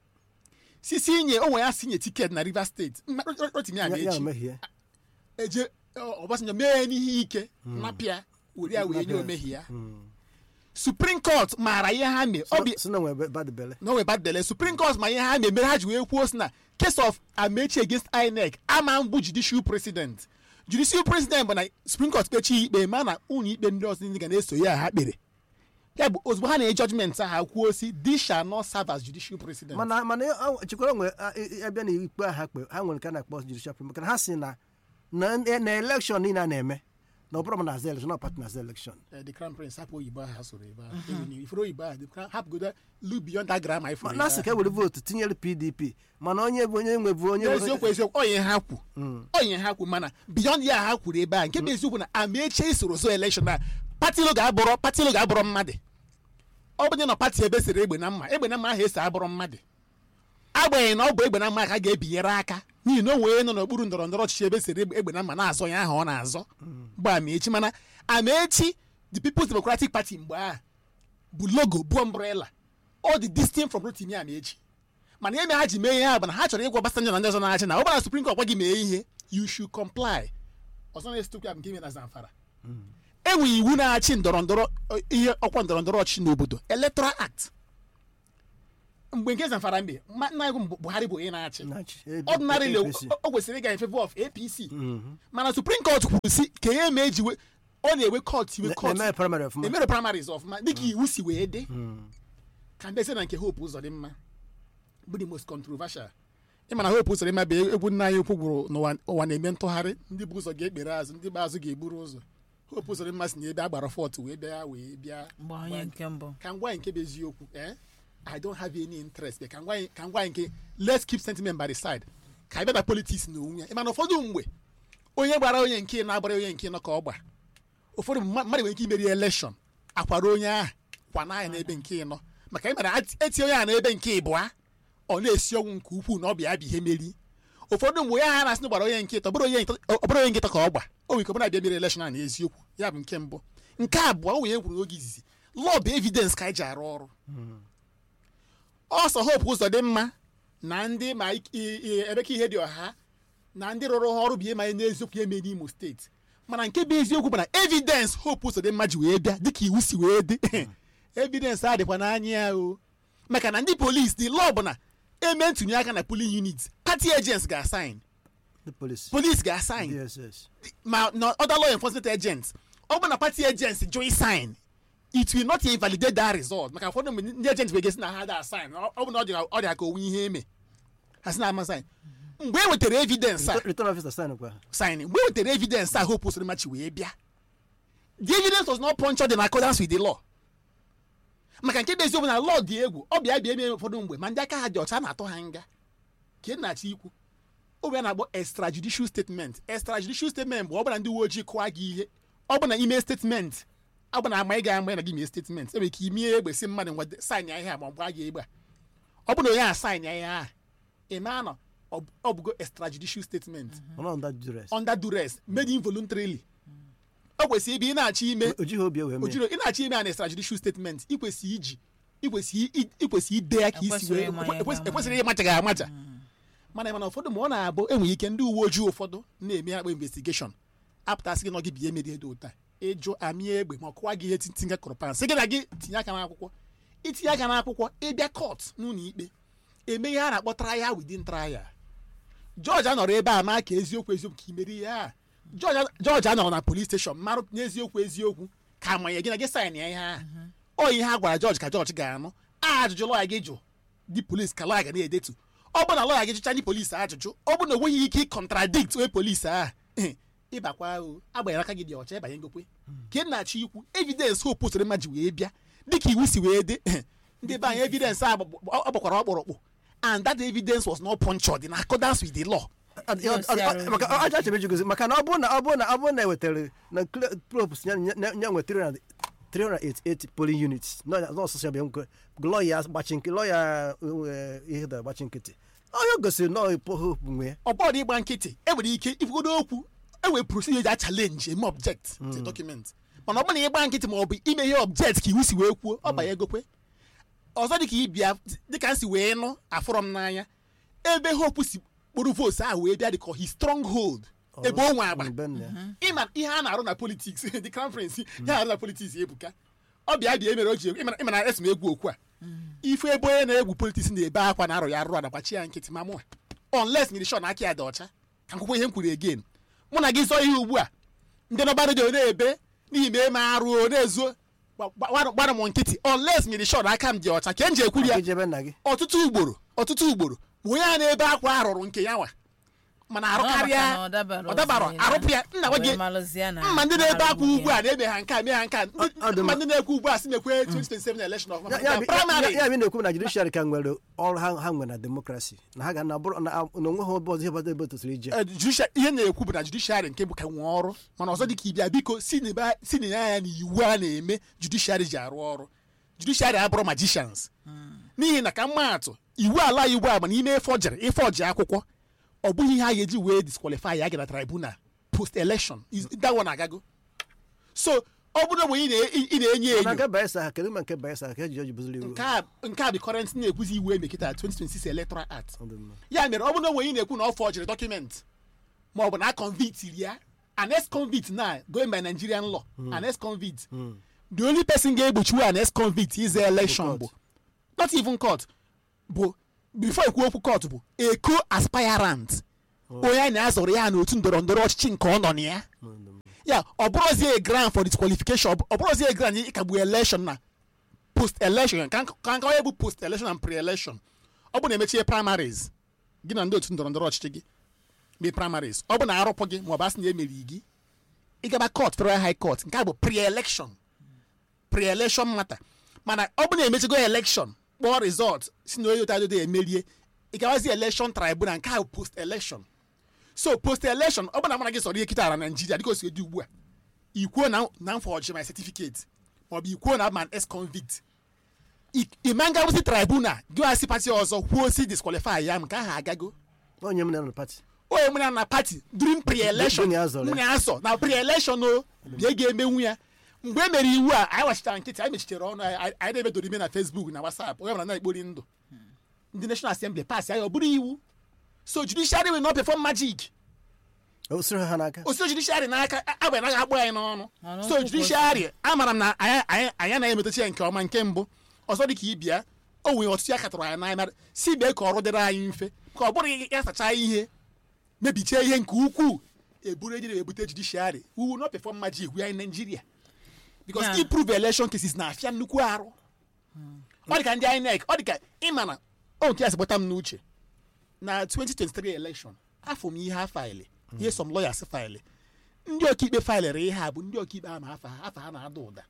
sisi inye onwe ya si nye tiketi na Rivers State Mma- Ro- Ro- Rotimi ya ya Amaechi mehie eje ọ- Obasanjo mee n'ihe ike napịa were ya wee nye omehie ya Supreme Court maara ihe ha mee ọ bụ si na nwe bad bele no way bad belle Supreme Court ma ihe ha mee mere ha ji wee kwuo si na case of Amechi against INEC ama mbụ judicial president judicial president bụ na Supreme Court kpechi ikpe ma na ụlọ ikpe ndị ọzọ ndị ga na-eso ya ha kpere ya bụ ozugbo ha na-enye judgment ha kwuo si this shall not serve as judicial president mana mana ọ- chekwara nwe abịa na ikpe a ha kpe ha nwere nke a na-akpọ judicial premier maka na ha si na na na elekshọn niile a na-eme na ọ bụrụ ma na-aza elekshọn na pati na-aza elekshọn Eh, the crown prince hapụ oyibo ahụ ha soro ebe ahụ Ewu na ifuru oyibo ahụ the crown hapụgodo look beyond that grammar ifuru na asị ka e were vootu tinyere pdp mana onye bụ onye nwe bụ onye n'eziokwu eziokwu onye ha kwu onye ha kwu mana beyond ya ha kwuru ebe a nke bụ eziokwu na Amaechi isoro so election na pati lo ga-abụrọ pati lo ga-abụrọ mmadụ ọ bụ nye na pati ebe sere egbe na mma egbe na mma ahụ esi abụrọ mmadụ agbanyeghị na ọ bụ egbe na mma ka a ga-ebinyere aka n'ihi na o nwere nọ n'okpuru ndọrọ ndọrọ ọchịchị ebe sere egbe egbe na mma na-azọ ya ahụ ọ na-azọ bụ Amaechi mana Amaechi the People's Democratic Party mgbe ahụ bụ logo bụ umbrella ọ dị distinct from Rotimi Amaechi mana ihe mere ha ji mee ihe a bụ na ha chọrọ ịgwa Obasanjo na ndị ọzọ na-achị na ọ bụrụ na Supreme Court gwa gị mee ihe you should comply ọzọ na-esitokwu ya bụ nke ime na Zamfara enweghị iwu na-achị ndọrọ ndọrọ ihe ọkwa ndọrọ ndọrọ ọchịchị n'obodo Electoral Act mgbe nke zamfara mbe ma- nna anyị bụ buhari bụ onye na-achị na-achị. A- ordinarily APC. o o kwesịrị ịga in favor of apc Mhm. mana supreme court kwuru si ka ya eme eji we- ọ na-ewe court iwe Na- court na-eme primary ọfụma emere primaries ọfụma dịka iwu si wee dị Mm. ka mbe sị na nke hope ụzọ dị mma bụ the most controversial ịma na hope ụzọ dị mma bụ egwu nna anyị ukwu gwụrụ n'ụwa ụwa na-eme ntụgharị ndị bụ ụzọ ga-ekpere azụ ndị bụ azụ ga-eburu ụzọ hope ụzọ dị mma si na ebe a gbara fọt wee bịa wee bịa mgbe onye nke mbụ ka ngwa nke bụ eziokwu eh? i don't have any interest but ka ngwa ka ngwa nke let's keep sentiment by the side ka anyị bịa na politics na onwe ya ịma na ụfọdụ mgbe onye gbara onye nke na-agbara onye nke nọ ka ọ gba ụfọdụ mma- mmadụ nwere ike imeri election akwara onye ahụ kwana ya n'ebe nke ịnọ maka ị mara etinye onye ahụ n'ebe nke ịbụa ọ na-esi ọnwụ nke ukwuu na ọ bịa bụ ihe meri ụfọdụ mgbe onye ahụ na-asị na gbara onye nke ịtọ ọ bụrụ onye nkịtọ- ọ bụrụ onye nkịtọ ka ọ gba o nwere ike ọ bụrụ abịa mere election a na eziokwu ya bụ nke mbụ nke abụọ o nwere kwuru oge izizi law bụ evidence ka anyị ji arụ ọrụ ọsọ hope ụzọ dị mma na ndị ma ik- i- i- emeka ihe dị ọha na ndị rụrụ ha ọrụ bụ ihe ma n'eziokwu ya eme n'imo steeti mana nke bụ eziokwu bụ na evidence hope ụzọ dị mma ji wee bịa dịka iwu si wee dị evidence adịkwa n'anya ya o maka na ndị polisi dị law bụ na eme ntụnye aka na polling unit party agents ga-asign the police police ga-asign dss ma na other law enforcement agents ọ bụ na party agents join sign it will not invalidate that result maka ụfọdụ mgbe ndị agents bụ na ha da sign ọ ọ bụ na ọ dị ka- ọ dị ka onwe ihe eme ha sị na ama sign mgbe e wetara evidence a return officer sign kwa sign mgbe e wetara evidence a hope usoro machi wee bịa the evidence was not punctured in accordance with the law maka nke bụ eziokwu na law dị egwu ọ bịa bịa eme ụfọdụ mgbe ma ndị aka ha dị ọcha a na-atụ ha nga ka ị na-achọ ikwu obe a na-akpọ extrajudicial statement extrajudicial statement bụ ọ bụla ndị uwe ojii kụwa gị ihe ọ bụ na ime statement ọ bụ na ama ị ga-ama na gị mee statement enwere ike imie egbe si mmadụ ngwa saịn ya ihe a ma ọ gbaa gị egbe a ọ bụ na onye a saịn ya ihe a ị ma nọ ọ bụ- ọ bụgo extrajudicial statement ọnọ under duress under duress made involuntarily o kwesịrị ibe ị na-achọ ime o jighị obi wee mee ojiro ị na-achọ ime an extrajudicial statement ị kwesịrị iji ị kwesịrị i- ị kwesịrị ide ya ka isi Ekwesịrị wee ịma ya ekwesịrị ga-ama. ekwesịrị ịmacha ga amacha mana mana ụfọdụ ma ọ na-abụ enwere ike ndị uwe ojii ụfọdụ na-eme akpa investigeshon apụtasị gị na gị bie mere dị ụta ịjụ amịa egbe ma ọ kụwa gị ihe tintinye kọrọpan sị gị na gị tinye aka n'akwụkwọ itinye aka n'akwụkwọ ịbịa kọt n'ụlọ ikpe eme ihe a na-akpọ trial within trial jọji anọrọ ebe a maa ka eziokwu eziokwu ka imeri ihe a jọji jọji anọrọ na polis steshọn marụ n'eziokwu eziokwu ka amanye gị na gị saịn ya ihe a ọ ihe ha gwara jọji ka jọji ga-anụ ajụjụ lọya gị jụ ndị polis ka lọya ga na-edetu ọ bụ na lọya gị jụcha ndị polis ajụjụ ọ bụ na o nweghị ike ịkọntradikt onye polis a ịbakwa o agbanyere aka gị dị ọcha ịbanye ngokwe ka ị na-achọ ikwu evidence hope soro mma ji wee bịa dịka iwu si wee dị ndị be anyị evidence a gbagb- ọ gbakwara ọkpụrụkpụ and that evidence was not punctured in accordance with the law Ọ- ọ- ọ- ọ- maka aja achebe jigozi maka na ọ bụrụ na ọ bụrụ na ọ bụrụ na ewetara na props ya ya nwetara 388 polling units n'ọsụsụ ya bụ nke lọya gbachi nke lọya ihe da gbachi nkịtị onye gosiri na ọ hope nwe ya ọ bụrụ na ịgba nkịtị enwere ike ifugodo okwu enwere procedure a challenge eme object to document mana ọ bụrụ na ịgba nkịtị ma ọ bụ ime ihe object ka iwu si wee kwuo ọ banye egokwe ọzọ dịka ịbịa dịka m si wee nụ afụrọ m n'anya ebe hope si kpụrụ votes ahụ wee bịa dịka his stronghold ebe o nwe agba Mbe nna ya. ịma ihe a na-arụ na politiks the conference ihe a na-arụ na politiks ebuka ọ bịa bịa emere o ji ịma ịma na esi m egwu okwu a ife ebe onye na-egwu politiks na-ebe akwa na arọ ya arụ adagbachi ya nkịtị ma mụa unless nyere shọ na aka ya dị ọcha ka nkwụkwọ ihe m kwuru again mụ na gị zọọ ihe ugbu a ndị nọba redio na-ebe n'ihi ma eme arụ o na-ezo gba- gba- gbara m nkịtị unless nyere shọ na aka m dị ọcha ka m ji ekwuru ya Gị jebe nna gị ọtụtụ ugboro ọtụtụ ugboro ma onye a na-ebe akwa arụrụ nke ya nwa mana arụ karịa ọ dabara arụpụ ya nna gwa gị mma ndị na-ebe akwa ugbu a na-eme ha nke a mee ha nke a Ọ- ọ dị mma mma. ndị na-ekwu ugbu a si mekwe 2027 election of Ya- ya bụ- primary ya- ya bụ na-ekwu na judiciary ka nwere ọrụ ha ha nwere na demokrasi na ha ga na bụrụ na na onwe ha ọbụ ọzọ ihe bata ebe tosiri ije Eh, judicial- ihe na-ekwu bụ na judiciary nke bụ ka nwee ọrụ mana ọzọ dị ka ịbịa biko si n'ebe- si na ya na iwu a na-eme judiciary ji arụ ọrụ judiciary abụrụ magicians n'ihi na ka mma atụ iwu ala iwu a mana ime ife ọjere ife ọji akwụkwọ ọ bụghị ihe a ga-eji wee disqualify ya gara tribunal post election Is- that one agago so ọ bụrụ mgbe ị na- ị na-enye na enyo nke bayelsa ha kedu ma nke bayelsa ha ka eji oji bụziri iwu nke a nke a bụ current na-ekwuzi iwu emekịta 2026 electoral act Ọ dị mma. ya mere ọ bụrụ na onwe ị na-ekwu na ọ fọjiri dọkụment ma ọ bụ na a convict ya an ex convict na going by nigerian law an ex convict the only person ga-egbochiwe an ex convict is election court. bụ not even court bụ bifo ekwu okwu kọt bụ eko aspirant onye a na-azọrọ ya n'otu ndọrọ ndọrọ ọchịchị nke ọ nọ na ya ya ọ bụrụzie grand for disqualification ọ bụrụzie grand ịkagbu election na post election ka ka nka onye bụ post election and pre election ọ bụ na emechie primaries gị na ndị otu ndọrọ ndọrọ ọchịchị gị mee primaries ọ bụ na arụpụ gị ma ọ bụ asị na emeri gị ịgaba court federal high court nke a bụ pre election pre election matter mana ọ bụ na emechigo election kpọọ result si na onye otu adodo emerie ịgawazi election tribunal nke a bụ post election so post election ọ bụ na mana gị sọrọ ihe kịtara na naijiria dịka o si dị ugbu a ikwuo na na m forge my certificate maọbụ ikwuo na man ex convict ịma ngawụsị tribunal gị asị pati ọzọ kwuo si disqualify ya m nke ahụ agago onye m na pati onye mụna na pati during pre-election Mgbe azọrọ ya. mụna azọ na pre-election o bịa ga-emenwu ya mgbe e mere iwu a anyị wachitara nkịtị anyị mechitere ọnụ anyị anyị na-emedoro ime na Facebook na WhatsApp onye mara na-ekpori ndụ ndị National Assembly pass ya ọ bụrụ iwu so judiciary will not perform magic o siri ha n'aka osi judiciary n'aka agba anaghị akpọ anyị n'ọnụ Ọnụ so nkwụ judiciary amara m na anyị anyị anyị anaghị emetachi ya nke ọma nke mbụ ọzọ dị ka ịbịa o nwere ọtụtụ ya katọrọ anyị n'anya mara si bịa ka ọrụ dịrị anyị mfe ka ọ bụrụ ya sachaa ihe mebichie ihe nke ukwuu eburu ejiri ebute judiciary we will not perform magic we are in Nigeria because Yeah. improve election cases na-afịa nnukwu arụ ọ dị ka ndị INEC ọ dị ka ịma na o nke ya si gbata m n'uche na 2023 election afọ m ihe ha faịlị ihe some lawyers faịlị ndị ọkaikpe faịlịrị ihe a bụ ndị ọkaikpe ama afa ha afa ha na-ada ụda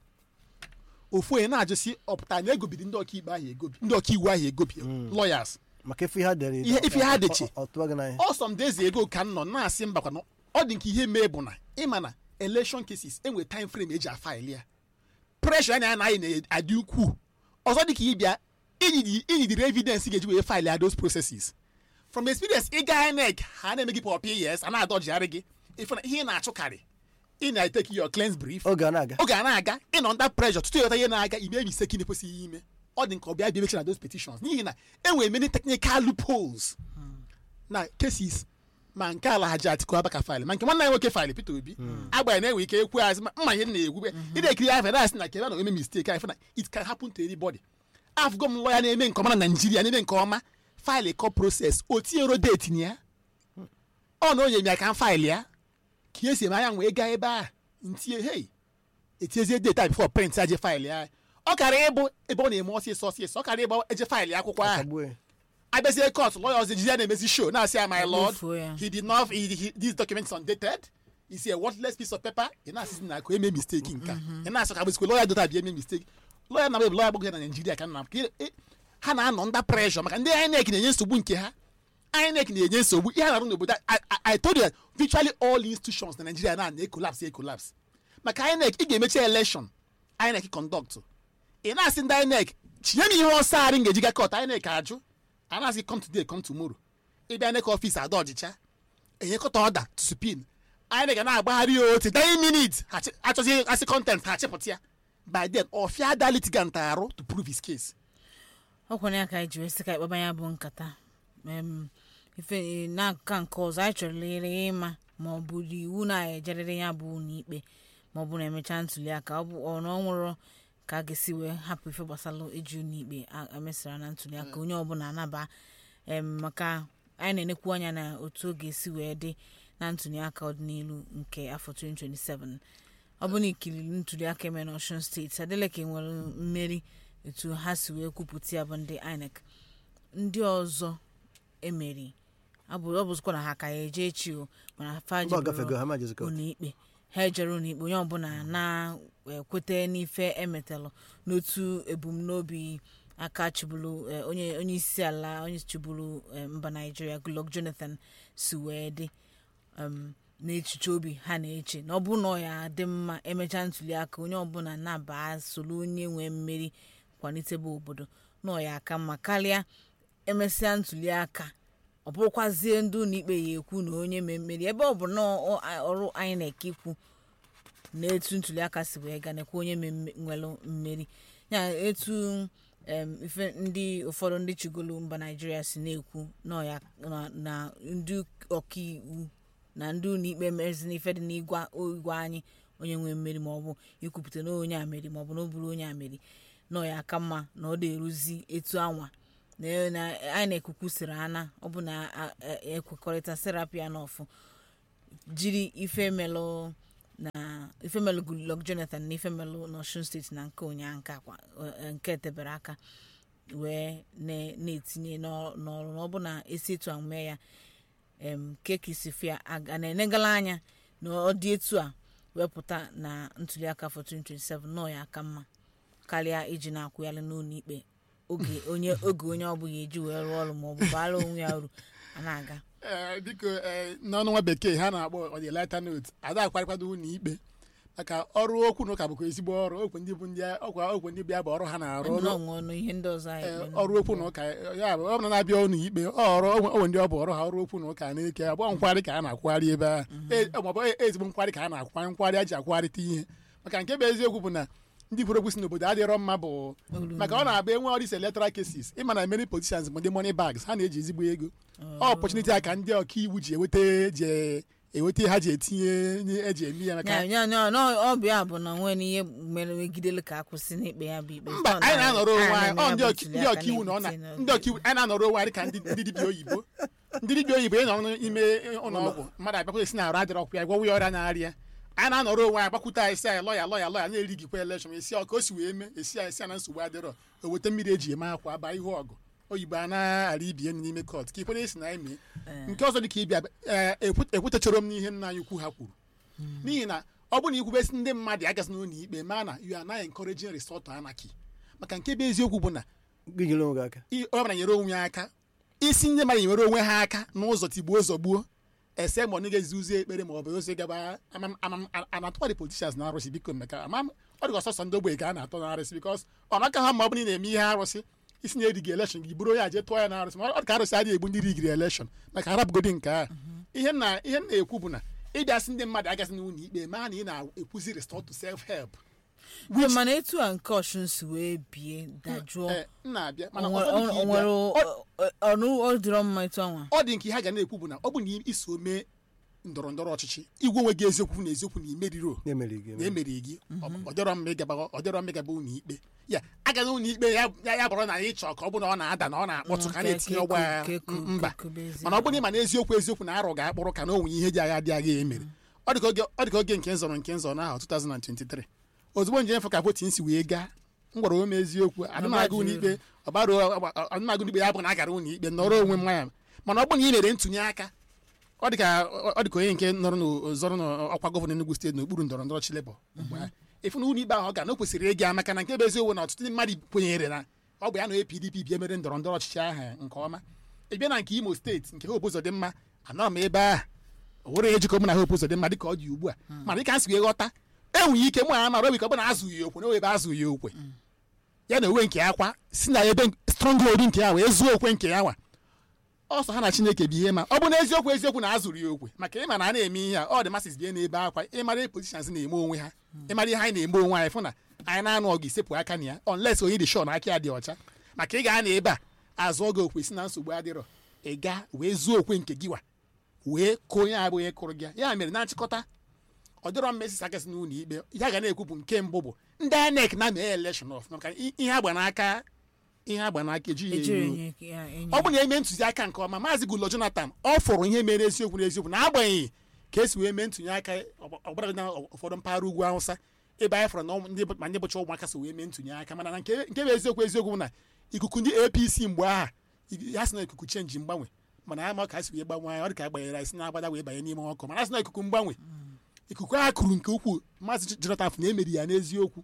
ofu onye na-ajụsi ọpụta na egobiri ndị ọkaikpe ahụ egobi ndị ọkaiwu ahụ egobi lawyers maka ife ha dere Ihe- ife ha deche. ọ tụọ gị n'anya ọ some days ago ka m nọ na-asị mbakwa na ọ dị nke ihe mee bụ na ịma na election cases enwe time frame eji afaịlị ya pressure anya na anyị na-adị ukwuu ọzọ dị ka ịbịa inyidi inyidiri evidence ga-eji wee faịlị ya those processes from experience ịga INEC ha na-eme gị pọpị yes a na-adọjigharị gị ife na ihe ị na-achụkarị ị na-eteki your cleanse brief oge a na-aga oge a na-aga ị nọ under pressure tutu ịghọta ihe na-aga ime mistake ị na-ekwesịghị ime ọ dị nke ọbịa bịa emechi na those petitions n'ihi na enwere many technical loopholes na cases ma nke ala haji atiku abaka faịlị ma nke nwanne ya nwoke faịlị Peter Obi agbanyeghị na-enwe ike ekwu azị ma mma ihe m na-egwube ị na-ekiri ya afọ na-asị na kebe na eme mistake anyị fụ na it can happen to anybody afụgo m lọya na-eme nke ọma na Naijiria na-eme nke ọma faịlị kọ proses o tinyero deti na ya ọ na onye m ya ka m faịlị ya ka esi eme anya wee gaa ebe a ntinye hei etiezie data bifo print aje faịlị ya ọ kara ịbụ ebe ọ na-eme ọsịsọ ọsịsọ ọ kara ịbụ eje faịlị akwụkwọ ahụ Akagbuo ya. abịazie court lawyer ọzọ ejizi ya na-emezi show na-asị ya my lord Egbufuo ya. he did not he, he, this document is undated is a worthless piece of paper ị na-asịzi na akụ eme mistake nka ị na-asị ka bụzikwa lawyer dota bịa eme mistake lawyer na bụ lawyer gbagoro na Nigeria ka nna m ka ị- ị- ha na-anọ under pressure maka ndị INEC na-enye nsogbu nke ha INEC na-enye nsogbu ihe a na-arụ n'obodo I, I, I told you that virtually all institutions na Nigeria na na-ekolapse ekolapse maka INEC ị ga-emechi election INEC conduct ị na-asị ndị INEC chinye m ihe ọsọ arị m ga-eji ga kọt INEC ajụ a na-asị come today come tomorrow ịbịa INEC ọfịs ada ọjịcha enyekọta ọda to supin INEC ga na-agbagharị ya otu 9 minutes ha chi- achọzi asị content ha chịpụta ya by then ọfịa da litigant arụ to prove his case ọkwana ya ka anyị ji wee sị ka ịkpaba ya bụ nkata Em, ife n'aka nke ọzọ anyị chọrọ lere ịma ma ọ bụ iwu na-ejerịrị ya bụ n'ikpe ma ọ bụ na emechaa ntuli aka ọ bụ ọ na ọ nwụrụ ka a ga-esi wee hapụ ife gbasara ịjụ n'ikpe a- emesara na ntuli aka onye ọbụla anaba em, maka anyị na-enekwu anya na otu ọ ga-esi wee dị na ntuli aka ọdịnihu nke afọ 2027 ọ bụ na ikiriri ntuli aka eme na Ọshun steeti Adeleke nwere mmeri etu ha si wee kwupụta ya bụ ndị INEC ndị ọzọ emeri abụ ọ bụzikwa na ha ka ya eje echi o mana fa mba ọ gafego jeburu ha ma jezikọ ụlọikpe ha ejere ụlọikpe onye ọbụla na-ekweta n'ife emetalụ n'otu ebumnobi aka chịbụrụ eh, onye onye isi ala onye chịbụrụ eh, mba naijiria Goodluck Jonathan si wee dị um, n'echiche obi ha na-eche na ọ bụrụ na ọ ya dị mma emechaa ntuli aka onye ọbụla na-aba soro onye nwee mmeri kwalitebe obodo na ọ ya aka mma karịa emesịa ntuli aka ọ bụrụkwazie ndị ụlọikpe ya ekwu na onye mee mmeri ebe ọ bụ na ọ- ọ- ọrụ INEC ikwu na etu ntuli aka si wee ga nekwa onye mee mme- nwere mmeri ya etu em, ife ndị ụfọdụ ndị chigolu mba naijiria si na-ekwu na ọ ya- na- na ndị ọkaiwu na ndị ụlọikpe mezi n'ife dị n'igwe igwe anyị onye nwee mmeri ma ọ bụ ikwupụta na onye a meri ma ọ bụ na ọ bụrụ onye a meri na ọ ya aka mma na ọ na-eruzi etu anwa na na anyị na-ekwukwusịrị ana ọ bụ na a- a- ekwekọrịta serapi ya n'ọfụ jiri ife melụ na ife melụ Goodluck Jonathan na ife melụ n'Osun steeti na nke ụnyaa nke akwa eh, nke tebere aka wee na- na-etinye n'ọ- n'ọrụ na ọ bụ na esi etu a mee ya em kekisifia a na-enegala anya na ọ dị etu a wepụta na ntuliaka afọ 2027 nọ ya aka mma karịa iji na-akwụghalị n'ụlọ ikpe oge onye oge onye ọbụla eji wee rụọ ọrụ maọbụ baara onwe ya uru a na-aga Ee, biko ee, n'ọnụ nwa bekee ha na-akpọ ọdịlata note ada akwarịkwado ụlọ ikpe maka ọrụ okwu na ụka bụkwa ezigbo ọrụ okwu ndị bụ ndị ọkwa okwu ndị bịa bụ ọrụ ha na-arụ ndị ọrụ na ọnwụ ọnụ ihe ndị ọzọ anyị ee, kpere ọrụ okwu na ụka ya bụ ọ bụrụ na na-abịa ụlọ ikpe ọ ọrụ onwe ndị ọ bụ ọrụ ha ọrụ okwu na ụka na-eke abụọ nkwari ka a na-akwụgharị ebe a maọbụ ezigbo nkwari ka a na-akwụgharị nkwari a ji akwụgharịta ihe maka nke bụ eziokwu bụ na ndị kwuru okwu si n'obodo adịrọ mma bụ Olu maka ọ na-abụ enwe ọdịs electoral cases ịma na many politicians bụ ndị money bags ha na-eji ezigbo ego ọ opportunity a ka ndị ọkaiwu ji eweta ji eweta ha ji etinye nye- eji eme ya maka ya ya ya na ọ bụ ya bụ na nwere n'ihe mere megidelu ka akwụsị n'ikpe ya bụ ikpe mba Ọ anyị na-anọrọ onwe anyị ọ ndị na-eme ọka- ya bụ ndị ọkaiwu na ọ na ntụliaka ndị ọkaiwu anyị na-anọrọ onwe anyị ka ndị ndị dibịa oyibo ndị dibịa oyibo ị nọ n'ime ụlọ ọgwụ mmadụ abịakwụta esi na arụ adịrọ ọkụ ya gwọwa ya ọrịa na-arịa anyị na-anọrọ onwe anyị gbakwute anyị si anyị lọya lọya lọya na-erigikwa elekshọn esi ọ ka o si wee mee esi anyị si ya na nsogbu adịrọ o weta mmiri eji eme akwa aba ihu ọgụ oyibo a na-ara ibie n'ime kọt ka ikwenye si na anyị mee nke ọzọ dị ka ịbịa ee, ekwu- ekwutechara m n'ihe nna anyị ukwu ha kwuru n'ihi na ọ bụ na ikwubesi ndị mmadụ agazi n'ụlọ ikpe ma na you are now encouraging resort anarchy maka nke bụ eziokwu bụ na gị nyere onwe gị aka i- onye ọbụla nyere onwe ya aka isi ndị mmadụ nyere onwe ha aka n'ụzọ tigbuo zọgbuo ese ma ọ na-egezi ụzọ ekpere ma ọ bụ ozi gaba amam- amam- a- a na-atụkwa the politicians na arụsị biko meka amam ọ dịka ọsọsọ ndị ogbenye ka a na-atọ na arụsị bikos ọ naka ha ma ọ bụ na ị na-eme ihe arụsị isi na erigi elekshọn gị buru onye a jee tụọ ya na arụsị ma ọ dị ka arụsị adịghị egbu ndị rigiri elekshọn maka harapụgodi nke a ihe na ihe m na-ekwu bụ na ịbịasị ndị mmadụ agazi n'ụlọ ikpe ma na ị na-ekwuzi restore to self help Ee, mana etu a nke ọchụn si wee bie dajụọ ee m na-abịa mana o ọzọ dị ka ịbịa- nwere ọ- ọnụ ọ dịrọ mma etu anwa ọ dị nke ha ga na-ekwu bụ na ọ bụ na iso mee ndọrọ ndọrọ ọchịchị igwe onwe gị eziokwu na eziokwu na imeriro na-emere gị na emeri gị ọ dịrọ mma ịgaba ọ dịrọ mma ịgaba ụlọ ikpe ya aga n'ụlọ ikpe ya ya ya bụrụ na anyị chọọ ka ọ bụ na ọ na-ada na ọ na-akpọtụ ka a na-etinye ọgba ya mba mana ọ bụrụ na ịma na eziokwu eziokwu na arụ ga-akpụrụ ka na onwe ihe ji agha dị agha emere ọ dị ka oge ọ dị ka oge nke nzọrọ nke nzọrọ n'ahụ 2023 ozugbo nje nyefe ka votin si wee gaa m gwara ome eziokwu adịmaga ụlọ ikpe ọbara adịmaga ụlọ ikpe ya bụ na a gara ụlọ ikpe nọrọ onwe mmanya mana ọ bụrụ na ị mere ntụnye aka ọ dị ka ọ dị ka onye nke nọrọ n'zọrọ n'ọkwa gọvanọ Enugu steeti n'okpuru ndọrọ ndọrọ Chilebọ mgbe a efu na ụlọ ikpe ahụ ọ ga na o kwesịrị ịga maka na nke bụ eziokwu na ọtụtụ ndị mmadụ kwenyere na ọ bụ ya na onye PDP bịa mere ndọrọ ndọrọ ọchịchị ahụ nke ọma ị bịa na nke Imo steeti nke Hope Uzodimma anọrọ m ebe a o nwere ejikọ mụ na Hope Uzodimma dịka ọ dị ugbu a mana dịka a si wee ghọta enweghị ike mụ na mara obi ka ọ bụ na azụghị ya okwe na ebe azụghị ya okwe ya na onwe nke ya kwa si na ebe stronghold nke ya wee zuo okwe nke ya nwa ọsọ ha na chineke bụ ihe ma ọ bụ na eziokwu eziokwu na azụrụ ya okwe maka ịma na a na-eme ihe a ọ dị masis bie n'ebe akwa ịmara politicians na-eme onwe ha ịmara ihe anyị na-eme onwe anyị fụ na anyị na-anụ ọgụ isepụ aka na ya unless onye dị shọ na aka ya dị ọcha maka ị ga na ebe a azụ oge okwe si na nsogbu adịrọ ị ga wee zuo okwe nke gị wa wee kụọ onye abụ onye kụrụ gị ya. ya mere na nchịkọta ọ dịrọ mma esisi akasị n'ụlọ ikpe ya ga na-ekwu bụ nke mbụ bụ ndị INEC na-mee elekshọn ọf maka i- ihe agba n'aka ihe agba n'aka ejighị ya ejiri eruo. enye ya enye ọ bụ na eme ntụziaka nke ọma maazị Goodluck Jonathan ọ fụrụ ihe mere eziokwu n'eziokwu n'agbanyeghị ka esi wee mee ntụnye aka ọgbara na ụfọdụ mpaghara ugwu Awụsa ebe anyị fụrụ na ụmụ- ndị bụ- ma ndị bụcha ụmụaka so wee mee ntụnye aka mana na nke nke bụ eziokwu eziokwu bụ na ikuku ndị APC mgbe aha ya sị na ikuku chenji mgbanwe mana ama ka a si wee gbanwe anyị ọ dị ka agbanyere anyị si na-agbada wee banye n'ime ọkụ mana a sị na ikuku mgbanwe ikuku a kụrụ nke ukwuu maazị Jonathan fụ na emeri ya n'eziokwu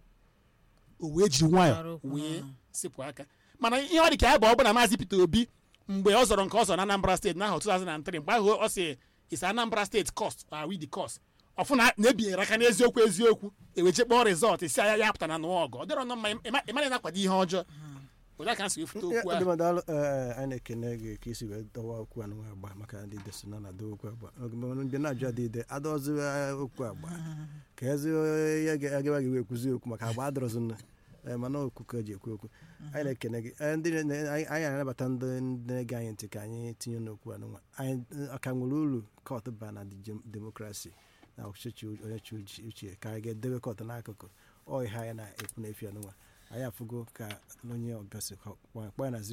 o wee jiri Gbara nwayọ okwu wee n'ọnụ. sepụ aka mana ihe ọ dị ka ya bụ ọ bụ na maazị Peter Obi mgbe ọ zọrọ nke ọ zọrọ na Anambra steeti n'ahụ 2003 mgbe ahụ ọ sị is Anambra steeti cost are we the cost ọfụ na na-ebinyere aka n'eziokwu eziokwu eweje kpọọ rizọt isi anya ya pụta na nụọ ọgụ ọ dịrọ nọ mma ịma- ịmara na-akwado ihe ọjọọ ụda ka m si wefute okwu ahụ ọdịmadụ anyị na-ekene gị ka isi wee dọwa okwu a nwa agba maka ndị desi na na-adọ okwu agba mgbe na-ajụ adịde adọzi okwu agba ka ezi ya ga-agaba gị wee kwuzi okwu maka agba adọrọzi nna Eh, mana okwu ka eji ekwu okwu anyị na-ekene gị Eh, ndị na- anyị anyị na-anabata ndị ndị na-ege anyị ntị ka anyị tinye n'okwu anụnwa anyị aka nwere uru kọt ba na dem- demokrasi na ọchịchị onye chi uche- uche ka anyị ga-edebe kọt n'akụkụ ọ ihe anyị na-ekwu n'efi anụnwa anyị afụgo ka onye ọbịa si kpọọ kpọọ ya na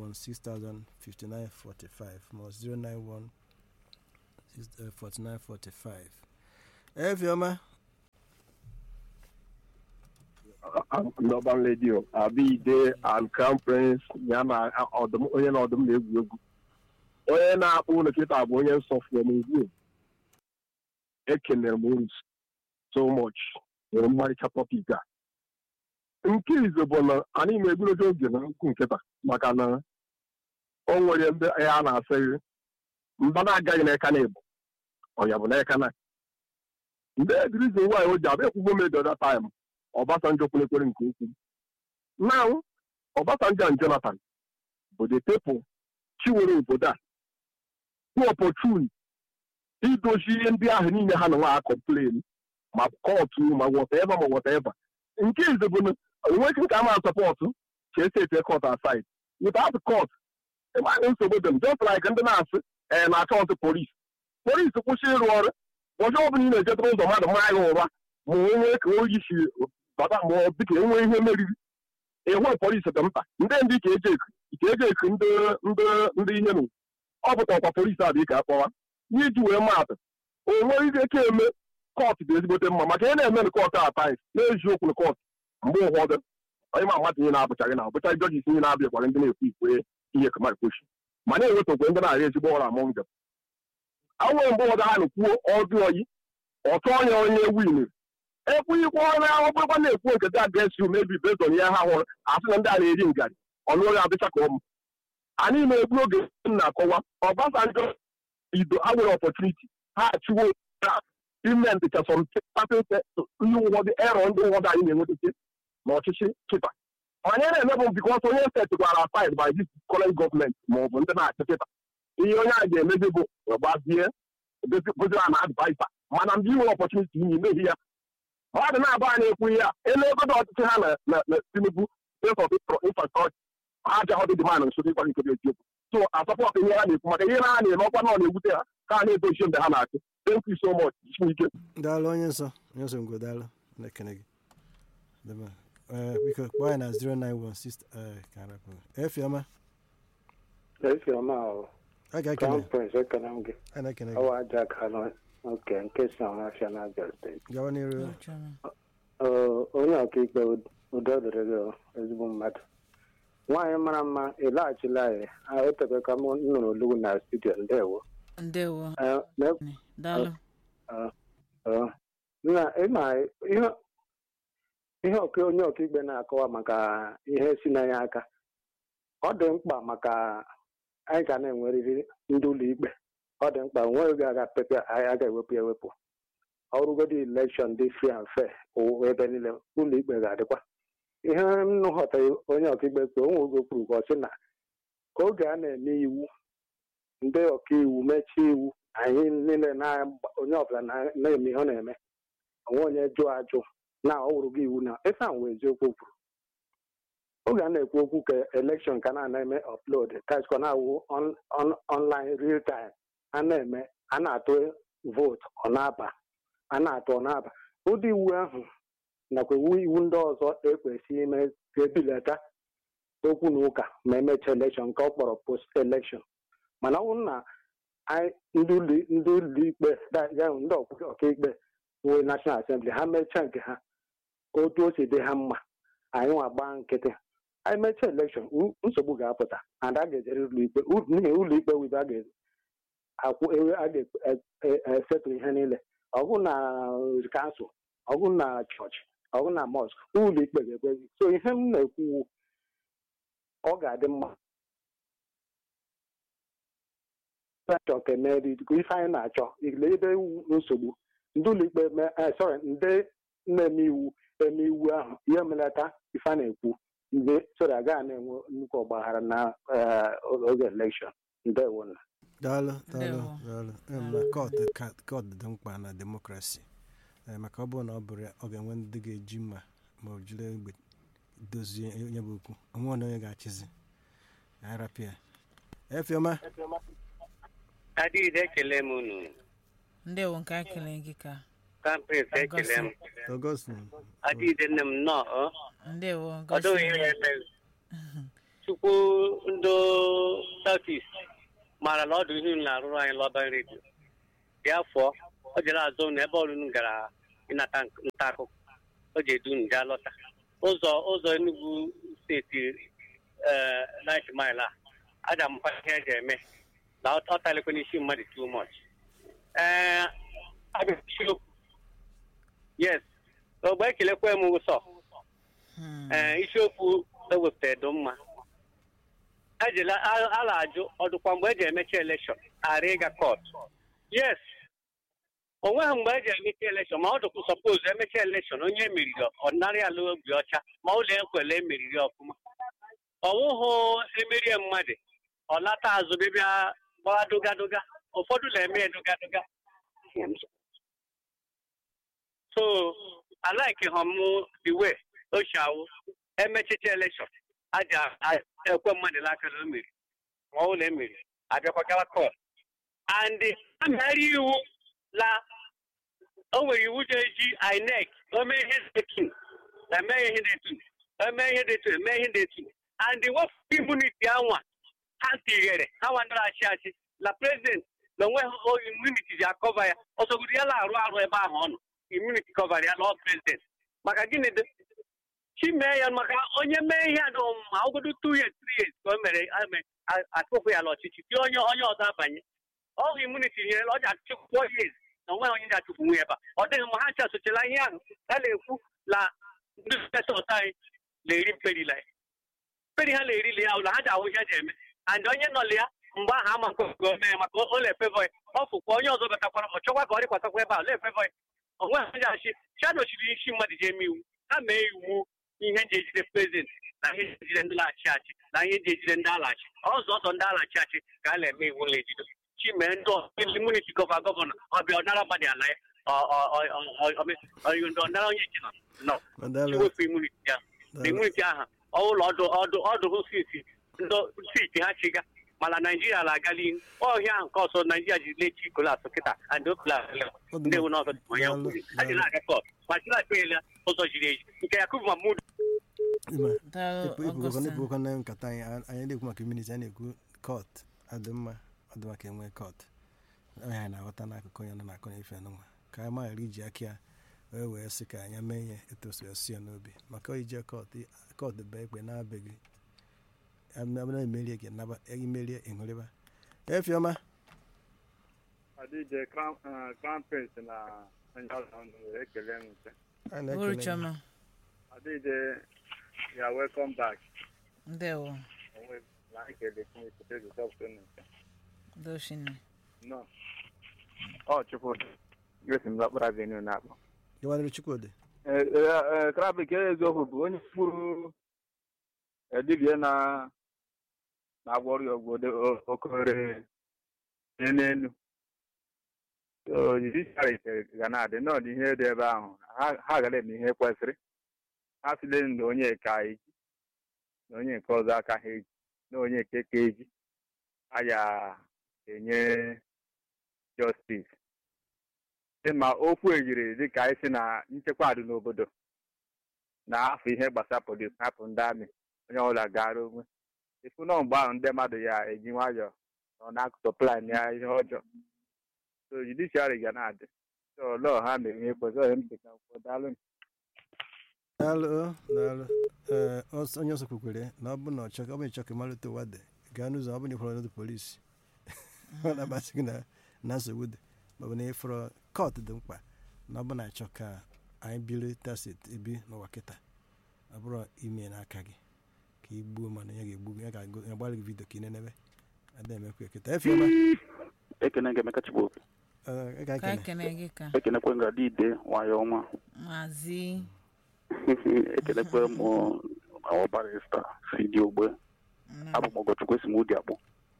091605945 ma ọ 0914945 efiọma Northern Radio Abide and Crown Prince ya na ọdụm onye na ọdụm na-egwu egwu onye na-akpụ ụlọ kịta bụ onye nsọ from ugwu ekelere m unu so much nwere mmarịcha topic a nke izu bụ na anyị na-egburogo oge na nkwu nkịta maka na o nwere ndị ya na-asị mba na-agaghị n'eka na ịbụ ọnya bụ n'eka na ndị edirizi nwaanyị o ji abịa ekwugbo m edo that time Obasanjo kwulekwere nke ukwuu now Obasanjo and Jonathan bụ the people chiwere obodo a who opportune idozi ihe ndị ahụ niile ha na nwa ha complain ma kọtụ ma whatever ma whatever nke ize bụ na enweghị nke a ma sọpọtụ ka esi ete kọt aside without court ịmaghị nsogbu dị m just like ndị na-asị ee na akaụntụ polis polis kwụsị ịrụ ọrụ ọjọọ ọbụla ị na-ejetere ụzọ mmadụ maa ya ụra ma onwe ka oyi si bata ma ọ dịka enwe ihe meriri ịhụ polis dị mkpa ndị ndị ka eji eku ka eji eku ndị ndị ndị ihe nụ ọ pụta ọkwa polis a dị ka akpọwa ihe iji wee maatụ o nwere ike ka eme kọtụ dị ezigbote mma maka ihe na-eme na kọtụ a tais na-eji okwu na kọtụ mgbe ụfọdụ onye ma mmadụ ihe na-abụchaghị na abụchaghị jọjis ihe na-abịa gwara ndị na-ekwu ikwe ihe kamar koshi ma na-enweta okwe ndị na-arị ezigbo ọrụ among them anwere mgbe ụfọdụ ha na-ekwuo ọdụ oyi ọtụ onye onye win ekwughịkwa onye ahụ bụrụkwa na-ekwu nke dị against you maybe based on ihe ha hụrụ asị na ndị a na-eri ngarị ọnụ onye adịcha ka ụmụ anyị na-egbu oge m na-akọwa Obasanjo ido ha nwere opportunity ha achịwo ime ndịcha some ndị ụfọdụ erọ ndị ụfọdụ anyị na-enwetache n'ọchịchị kịta onye na-eme bụ bikọs onye steeti gwara aside by this current gọọmenti ma ọ bụ ndị na-achị kịta ihe onye a ga-emezi bụ gbazie gozira na advaisa mana ndị nwere ọpọchuniti inye imeghi ya mmadụ na-abụ anyị ekwu ihe a elu egodo ọchịchị ha na tinubu infrastrọchọ ha ji ahọdị dịmanụ nso dịkwa nke dị eziokwu so asọpọt ihe ha na-ekwu maka ihe ha na-eme ọkwa na ọ na-ewute ha ka ha na-edochie mgbe ha na-achị thank you so much isi ike daalụ onye nsọ onye nsọ ngwo daalụ na-ekene gị Dema. Eh, biko kpọọ ya na 091 ka arapụ efiọma Efiọma ahụ a ga-ekene Crown Prince ekene m gị a na-ekene gị ọwa aja kanụ nke nke si ọhafịa na Abia steeti gawa n'iru Ọchọrọ. Ee, onye ọkaikpe udo dịrị gị o, ezigbo mmadụ nwaanyị mara mma ịlaghachila anyị Ah, o tebe ka m nụrụ olu na studio ndewo ndewo Ee, na- daalụ ee, na ịma ihe ihe ọka onye ọkaikpe na-akọwa maka ihe si na ya aka ọ dị mkpa maka anyị ga na-enwerịrị ndị ụlọ ikpe ọ dị mkpa onweghị oge aga pepe anyị a ga-ewepụ ya ewepụ ọrụgodi elekshọn dị free and fair o- ebe niile ụlọ ikpe ga-adịkwa ihe m ghọtara onye ọkaikpe kpe onwe oge kwuru ka ọ sị na ka oge a na-eme iwu ndị ọkaiwu mechie iwu anyị niile na onye ọbụla na- na-eme ihe ọ na-eme onwe onye jụọ ajụ na ọ wụrụ gị iwu na ife ahụ wee eziokwu o kwuru oge a na-ekwu okwu ka elekshọn ka na-ana eme upload kachikwa na-awụ on- on- online real time a na-eme a na-atụ vootu ọ na-aba a na-atụ ọ na-aba ụdị iwu ahụ nakwa iwu iwu ndị ọzọ ekwesị ime ka ebilata okwu na ụka ma emechaa elekshọn nke ọ kpọrọ post elekshọn mana ọ bụrụ na anyị ndị ụlọ- ndị ụlọ ikpe da- ya bụ ndị ọkwa- ọkaikpe nwee national assembly ha mechaa nke ha otu o si dị ha mma anyị nwa gbaa nkịtị anyị mechaa elekshọn u- nsogbu ga-apụta and a ga-ejere ụlọ ikpe U- n'ihi ụlọ ikpe wibe a ga-akwụ ewe a ga-esetụ ihe niile ọgụ na kansụl ọgụ na chọọchị ọgụ na mọsk ụlọ ikpe ga-ekwe so ihe m na-ekwu ọ ga-adị mma achọ ka emeri ife anyị na-achọ ile ebe iwu nsogbu ndị ụlọ ikpe me- eh, sorry ndị na-eme iwu eme iwu ahụ ihe melata ife a na-ekwu ndị sori agaghị na-enwe nnukwu ọgbaghara na eh, oge elekshọn ndewo na daalụ daalụ Ndewo. daalụ Em, na kọtụ ka- kọtụ dị mkpa na demokrasi Eh, maka ọ bụrụ na ọ bụrụ ya ọ ga-enwe ndị ga-eji mma ma ọ jiri egbe dozie onye bụ okwu onwe na onye ga-achịzi arapịa efiọma adịghị ekele m unu ndewo nke a kelee gị ka kampres ekele m Augustine adịghịde nne m nnọọ ọ? ndewo ọ dịghị ihe gosi eme chukwu ndị southeast maara na ọdụ ihe unu na-arụrụ anyị lọban redio bịa fụọ ọ jere azụ na ebe ọrụ unu gara ịnata nta akụkọ o ji edu unu gaa lọta ụzọ ụzọ Enugu steeti ee nit mile a aja mkpa ihe eji eme na ọ ọ talekwa n'isi mmadụ too much ee abịa isiokwu yes ogbe ekelekwa m ụsọ Hmm. ee isiokwu ewepụtara dị mma ejela a- a na-ajụ ọdụkwa mgbe eji emechi elekshọn ara ịga kọt yes o nweghị mgbe eji emechi elekshọn ma ọ dụkwa sọpoz emechi elekshọn onye emeriri ọdịnarị ala obi ọcha ma ụlọ ekwele emeriri ọfụma ọwụhụ emerie mmadụ ọ lata azụ bịbịa gbaa dogadoga ụfọdụ na-eme ya dogadoga so I like him the way o si awụ emechicha elekshọn aja a- ekwe mmadụ n'aka na o meri ma ọ na emeri abịakwa gawa kọt and a megharị iwu la o nwere iwu ga-eji inec o mee ihe detu eme ihe detu eme ihe detu eme ihe detu and wepụ immunity anwa ha tighere ha nwandara achị achị la president na onwe ha immunity ji akọva ya ọsọgoro ya na-arụ arụ ebe ahụ ọ nọ immunity cover ya lọ president maka gịnị dị chi mee ya maka onye mee ihe a dị ma ogodo two years three years ka o mere ame- a- atụpụ ya n'ọchịchị tie onye onye ọzọ abanye ọhụ immunity nyere ọ ji achụpụ four years na onweghị onye ji achụpụ nwe ebe a ọ dịghị mma ha chasochela ihe ahụ a na-ekwu na ndị pesọt anyị na-eri mperila ya mperi ha na-erili ya ụlọ ha ji ahụ ihe ji eme and onye nọla ya mgbe ahụ ama nke mee maka o na-efevọ ya ọ fụkwa onye ọzọ batakwara ọ chọkwa ka ọ dịkwatakwa ebe a na-efevọ ya onwe ha ji achị chadochiri isi mmadụ ji eme iwu ha mee iwu ihe ji ejide prezident na ihe ji ejide ndị na-achị achị na ihe ji ejide ndị alachi ọzọ ọzọ ndị alachi achị ka a na-eme iwu na-ejido chi mee ndị imuniti gọva gọvanọ ọbịa ọnara mmadụ ala ya ndị ọnara onye ji nọ nọ Madalo, iwepụ imuniti ahụ imuniti aha ọụlọ ọdụ ọdụ ọdụ siti ndị siti ha chiga mana naijiria na-agali ihu ọhịa ahụ nke ọzọ naijiria ji lechi kolas kịta and okolas ndị ewu n'ọzọ dị onye nkwụzi ha ji na-aga kọt ma chila ekpeela ụzọ jiri eji nke yakubu mahmud Ima, daalụ ịpụ- ịpụgokwa Augustine. ịpụgokwa na nkata anyị a- anyị na-ekwu maka immunity anyị na-ekwu kọt adịmma ọdị maka enwe kọt onye anyị na-aghọta n'akụkụ onye nọ na-akọ n'ife n'ụwa ka anyị maghara iji aka ya wee wee sị ka anyị mee ihe etu o si esi ya n'obi maka ije kọt kọt bụ ekpe na-abịaghị abụna emerie gị naba imerie ịhụrịba efiọma adịje crown prince na onye ọzọ nwere ekele m nke anyị na-ekele Uru gị. Chioma, adịje ya welcome back ndewo onwe na ekele chineke rezọpụta nke doshine nọ ọ chukwu gosi m lakpara avenue na-akpọ gịwanịrị chukwudị krabik eziokwu bụ onye kpụrụ dibia na na-agwọ ọrịa ọgwụ okore n'elu judiciary ga na-adị n'ọdị ihe dị ebe ahụ ha ha gara eme ihe kwesịrị ha sile na onye ka eji na onye nke ọzọ aka ha eji na onye nke ka eji a ya enye justice dị ma okwu ejiri dị ka anyị si na nchekwa dị n'obodo na afọ ihe gbasara polis hapụ ndị amị onye ọbụla gara onwe ifu nọ mgbe ahụ ndị mmadụ ya eji nwayọọ nọ n'akụkụ plan ya ihe ọjọọ so judiciary ga na-adị so lọọ ha mere ihe kwesịrị onye m dị ka kwuo daalụ daalụ o, daalụ ee ọsọ- onye ọzọ kwukwere na ọ bụ na ọchọ ọ bụ ịchọ ka ịmalite ụwa dị gaa n'ụzọ ọ bụ na ịfọrọ n'ụzọ polisi ọ na-amasị gị na na nsogbu dị maọbụ na ịfọrọ kọt dị mkpa na ọ bụ na achọ ka anyị biri tasit ebi n'ụwa kịta ọ bụrụ ime n'aka gị ka ị gbuo mana ya ga-egbu gị ya ga-agbara gị vidio ka ị nenebe ada emekwa eketa efiọma ekene nke emeka chigbo ị ga ka ekene ekene gị ka ekenekwe nga dide nwayọ ọnwa maazị ekenekwe m awa barista fidi ogbe abụ m ọgọchukwu esi m ụdị akpụ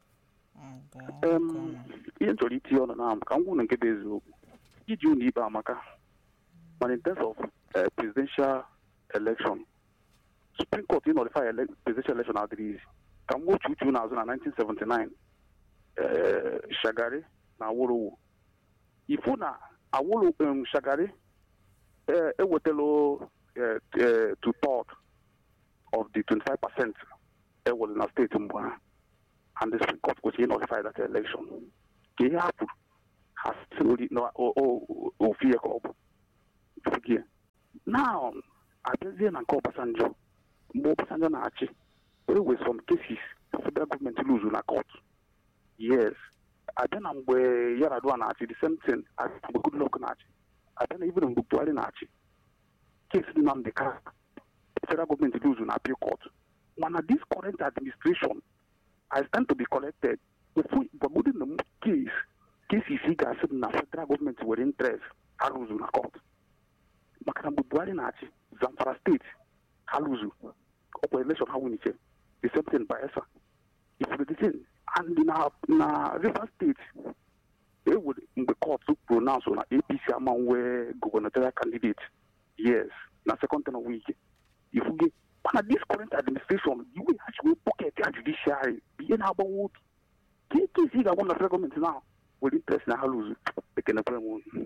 Em, ihe m chọrọ itinye ọnụ na ka m gwụ na nke bụ eziokwu iji ụlọ ikpe amaka mana in terms of eh, presidential election supreme court ịnọlify ele presidential election adịrị izi ka m gwochi uche n'azụ na 1979 eh, shagari na awolowo ifu na awụlụ um, shagari eh, ewetalo eh, eh, to third of the 25 percent ewere na steeti mbụ ha and the Supreme Court kwesịrị notify that election ka ihe ha kwuru ha si n'ori na o- o- ofu ihe ka ọ bụ Ifugie. now abịazie na nke Obasanjo mgbe Obasanjo na-achị e were some cases federal gọọmenti lose na court yes abịa na mgbe Yar'Adua na-achị the same thing abịa na mgbe Goodluck na-achị abịa na even mgbe Buhari na-achị case dị na Ndịka federal gọọmenti lose na appeal court mana this current administration I stand to be collected ofu gbagodi na m case cases ị ga-asị m na federal gọọmenti were interest ha lose na court maka na mgbe Buhari na-achị Zamfara steeti ha lose ọkwa election ha winiche the same thing Bayelsa ifuru the thing and na na Rivers steeti ewere mgbe court pronounce na APC ama nwee gubernatorial candidate yes na second term week ifuge mana this current administration the way ha chiwe pocket ya judiciary bụ ihe na-agbawa obi ka eke isi ga-agwa na federal gọọmenti na were interest na ha lose ekenekwere m unu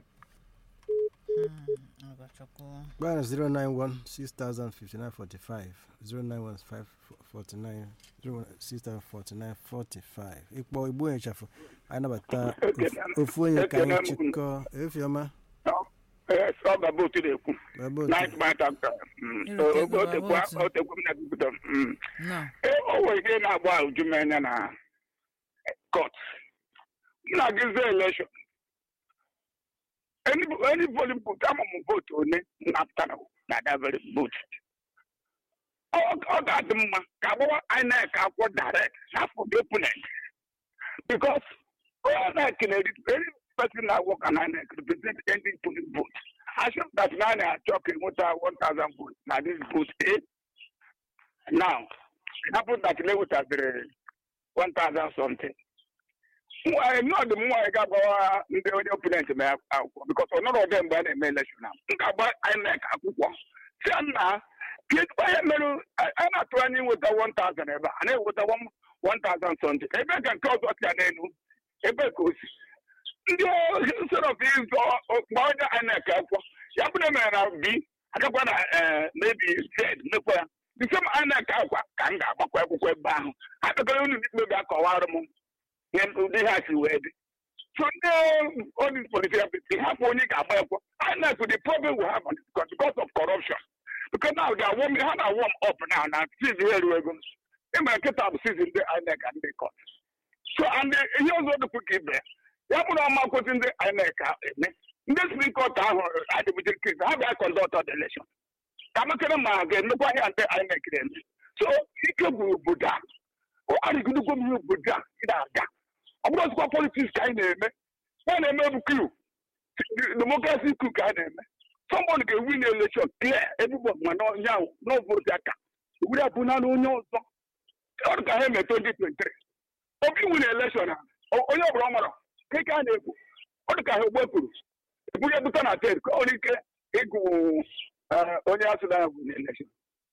Mm, Ọgọchukwu. Gbara 091 605945 091 549 604945 ịkpọ igbo ịchafụ anyị nabata ofu- ofu onye ka anyị chịkọ efiọma ọ ga bụ otu na-ekwu ebe otu night mata Irute ego bụ otu. otekwu m na-ekwupụta mm. Nọ. Ee, o nwere ihe na-agba uju m anya na court m na-agụzi election any any polling booth ama m votu one m na-apụta na dabere vote ọ ọ ga-adị mma ka agbawa INEC akwụkwọ direct n'afọ the opponent because INEC na-eri any person na work an INEC represent any polling vote assume that na na-achọ ka enweta 1000 votes na this vote A now it happened that lewetaziri 1000 something nwaanyị nọọdụ m nwaanyị ga-agbawa ndị onye opponent ma ya akwụkwọ bikos ọ nọrọ ọdị mgbe a na-eme election ahụ m ga-agba INEC akwụkwọ si ya nna kedụ ihe mere a na-atụ anya inweta 1000 ebe a a na-eweta 1000 something ebe ka nke ọzọ si ya n'elu ebe ka o si ndị sort of ịzọ mgbe onye INEC akwụkwọ ya bụrụ mere na b agakwa na eh, maybe z mekwa ya the same INEC akwa ka m ga-agbakwa akwụkwọ ebe ahụ ha kpekọrọ unu n'ikpe bịa kọwara m ihe ụdị ha si wee dị so ndị all political people hapụ onye ga-agba akwụkwọ INEC the problem we have on it because because of corruption because now they are warm, ha na warm up now na season ha eruo ego ịma nkịta bụ season ndị INEC and ndị court so and ihe ọzọ dịkwa ka ibe ya ya bụrụ ọma kwụsị ndị INEC eme ndị Supreme Court ahụ adịbụjiri kris ha bịa conduct the election ka amakere ma ha ga-emekwa ihe ndị INEC na-eme so ike gwuru obodo a ọ arịgidogwo m ihe obodo a ị na-aga ọ bụrụ ọzụkwa politiks ka anyị na-eme ya na-eme bụ kru demokrasi kru ka anyị na-eme somebody ga-ewin election clear everybody ma n'onye ahụ n'ovotu aka ewuri abụ na onye ọzọ ọ dị ka ha eme 2023 obi win election a o- onye ọbụla ọ mara ka ike a na-ekwu ọ dị ka ha egbepụrụ ebunye bute na ted ka ọ nwere ike ịgụ eh, onye asị na win election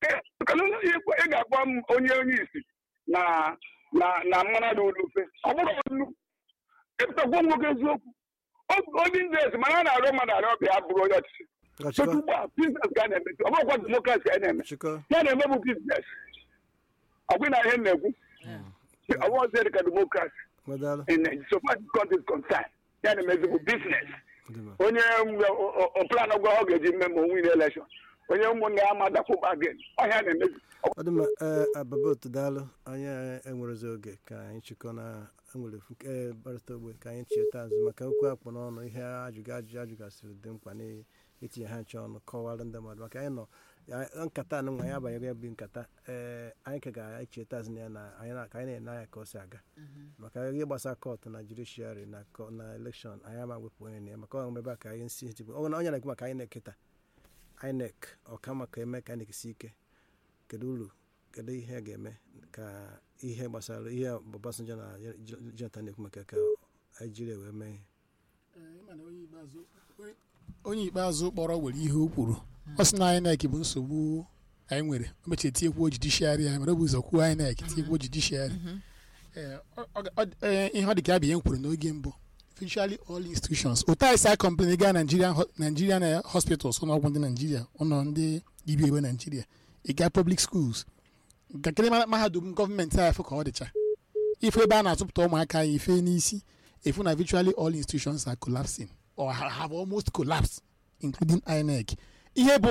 ị ga-agwa m onye onye isi na na na mmanụ dị ofe ọ bụrụ ọnụ ịpụtagwo nwoke eziokwu Ọ- onye ndị ezi mana a na-arịọ mmadụ arịọ ọbịa bụrụ onye ọchịchị so chịkọ ugbu a biznes ka a na-eme ọ bụrụkwa demokrasi ka a na-eme chịkọ ya na-eme bụ biznes ọ bụ na ihe m na-ekwu ọ bụrụ ọzọ dị ka demokrasi gbadalụ in Nigeria. so far this country is concerned ya na-emezi bụ biznes dị mma onye plan gwa ọ ga-eji mme ma onwe election onye ụmụnne ya ma dakwụba again ọhịa na-emezi ọ dị mma ee ababa otu daalụ anyị enwerezi oge ka anyị chịkọ na enwere ofu ee barịta ogbe ka anyị cheta azụ maka okwu akpọ n'ọnụ ihe ajụjụ ajụjụ ajụgasịrị dị mkpa n'itinye ha nche ọnụ kọwara ndị mmadụ maka anyị nọ ya- nkata a nwa anyị abanyere ya bụ nkata ee anyị ka ga-echeta azụ na ya na anyị na- ka anyị na-ene anya ka o si aga maka ihe gbasara kọtụ na judishiari na kọ- na elekshọn anyị ama wepụ onye na ya maka ọ ebe a ka anyị nsi tigbu ọ na onye na-ekwu maka anyị na-eketa INEC ọka maka eme ka INEC si ike kedu uru kedu ihe a ga-eme ka ihe gbasara ihe Obasanjo na Jonathan na-ekwu maka ka Naijiria wee mee ihe onye ikpeazụ kpọrọ were ihe o kwuru ọ sị na INEC bụ nsogbu anyị nwere o mechie tinyekwu judishiarị anyị mere ọ bụ ụzọ kwuo INEC tinyekwu judishiarị Ee, ọ- ọ- ọ- ee, ihe ọ dị ka abịa ihe m kwuru n'oge mbụ virtually all institutions otu anyị si a complain gaa nigerian ho- nigerian eh, hospitals ụlọọgwụ ndị naijiria ụlọ ndị dibia igwe naijiria ị gaa public schools ntakịrị ma- mahadum gọọmenti anyị fụ ka ọ dịcha ife ebe a na-atụpụta ụmụaka anyị ife n'isi efu na virtually all institutions are collapsing or ha- have almost collapsed including inec ihe bụ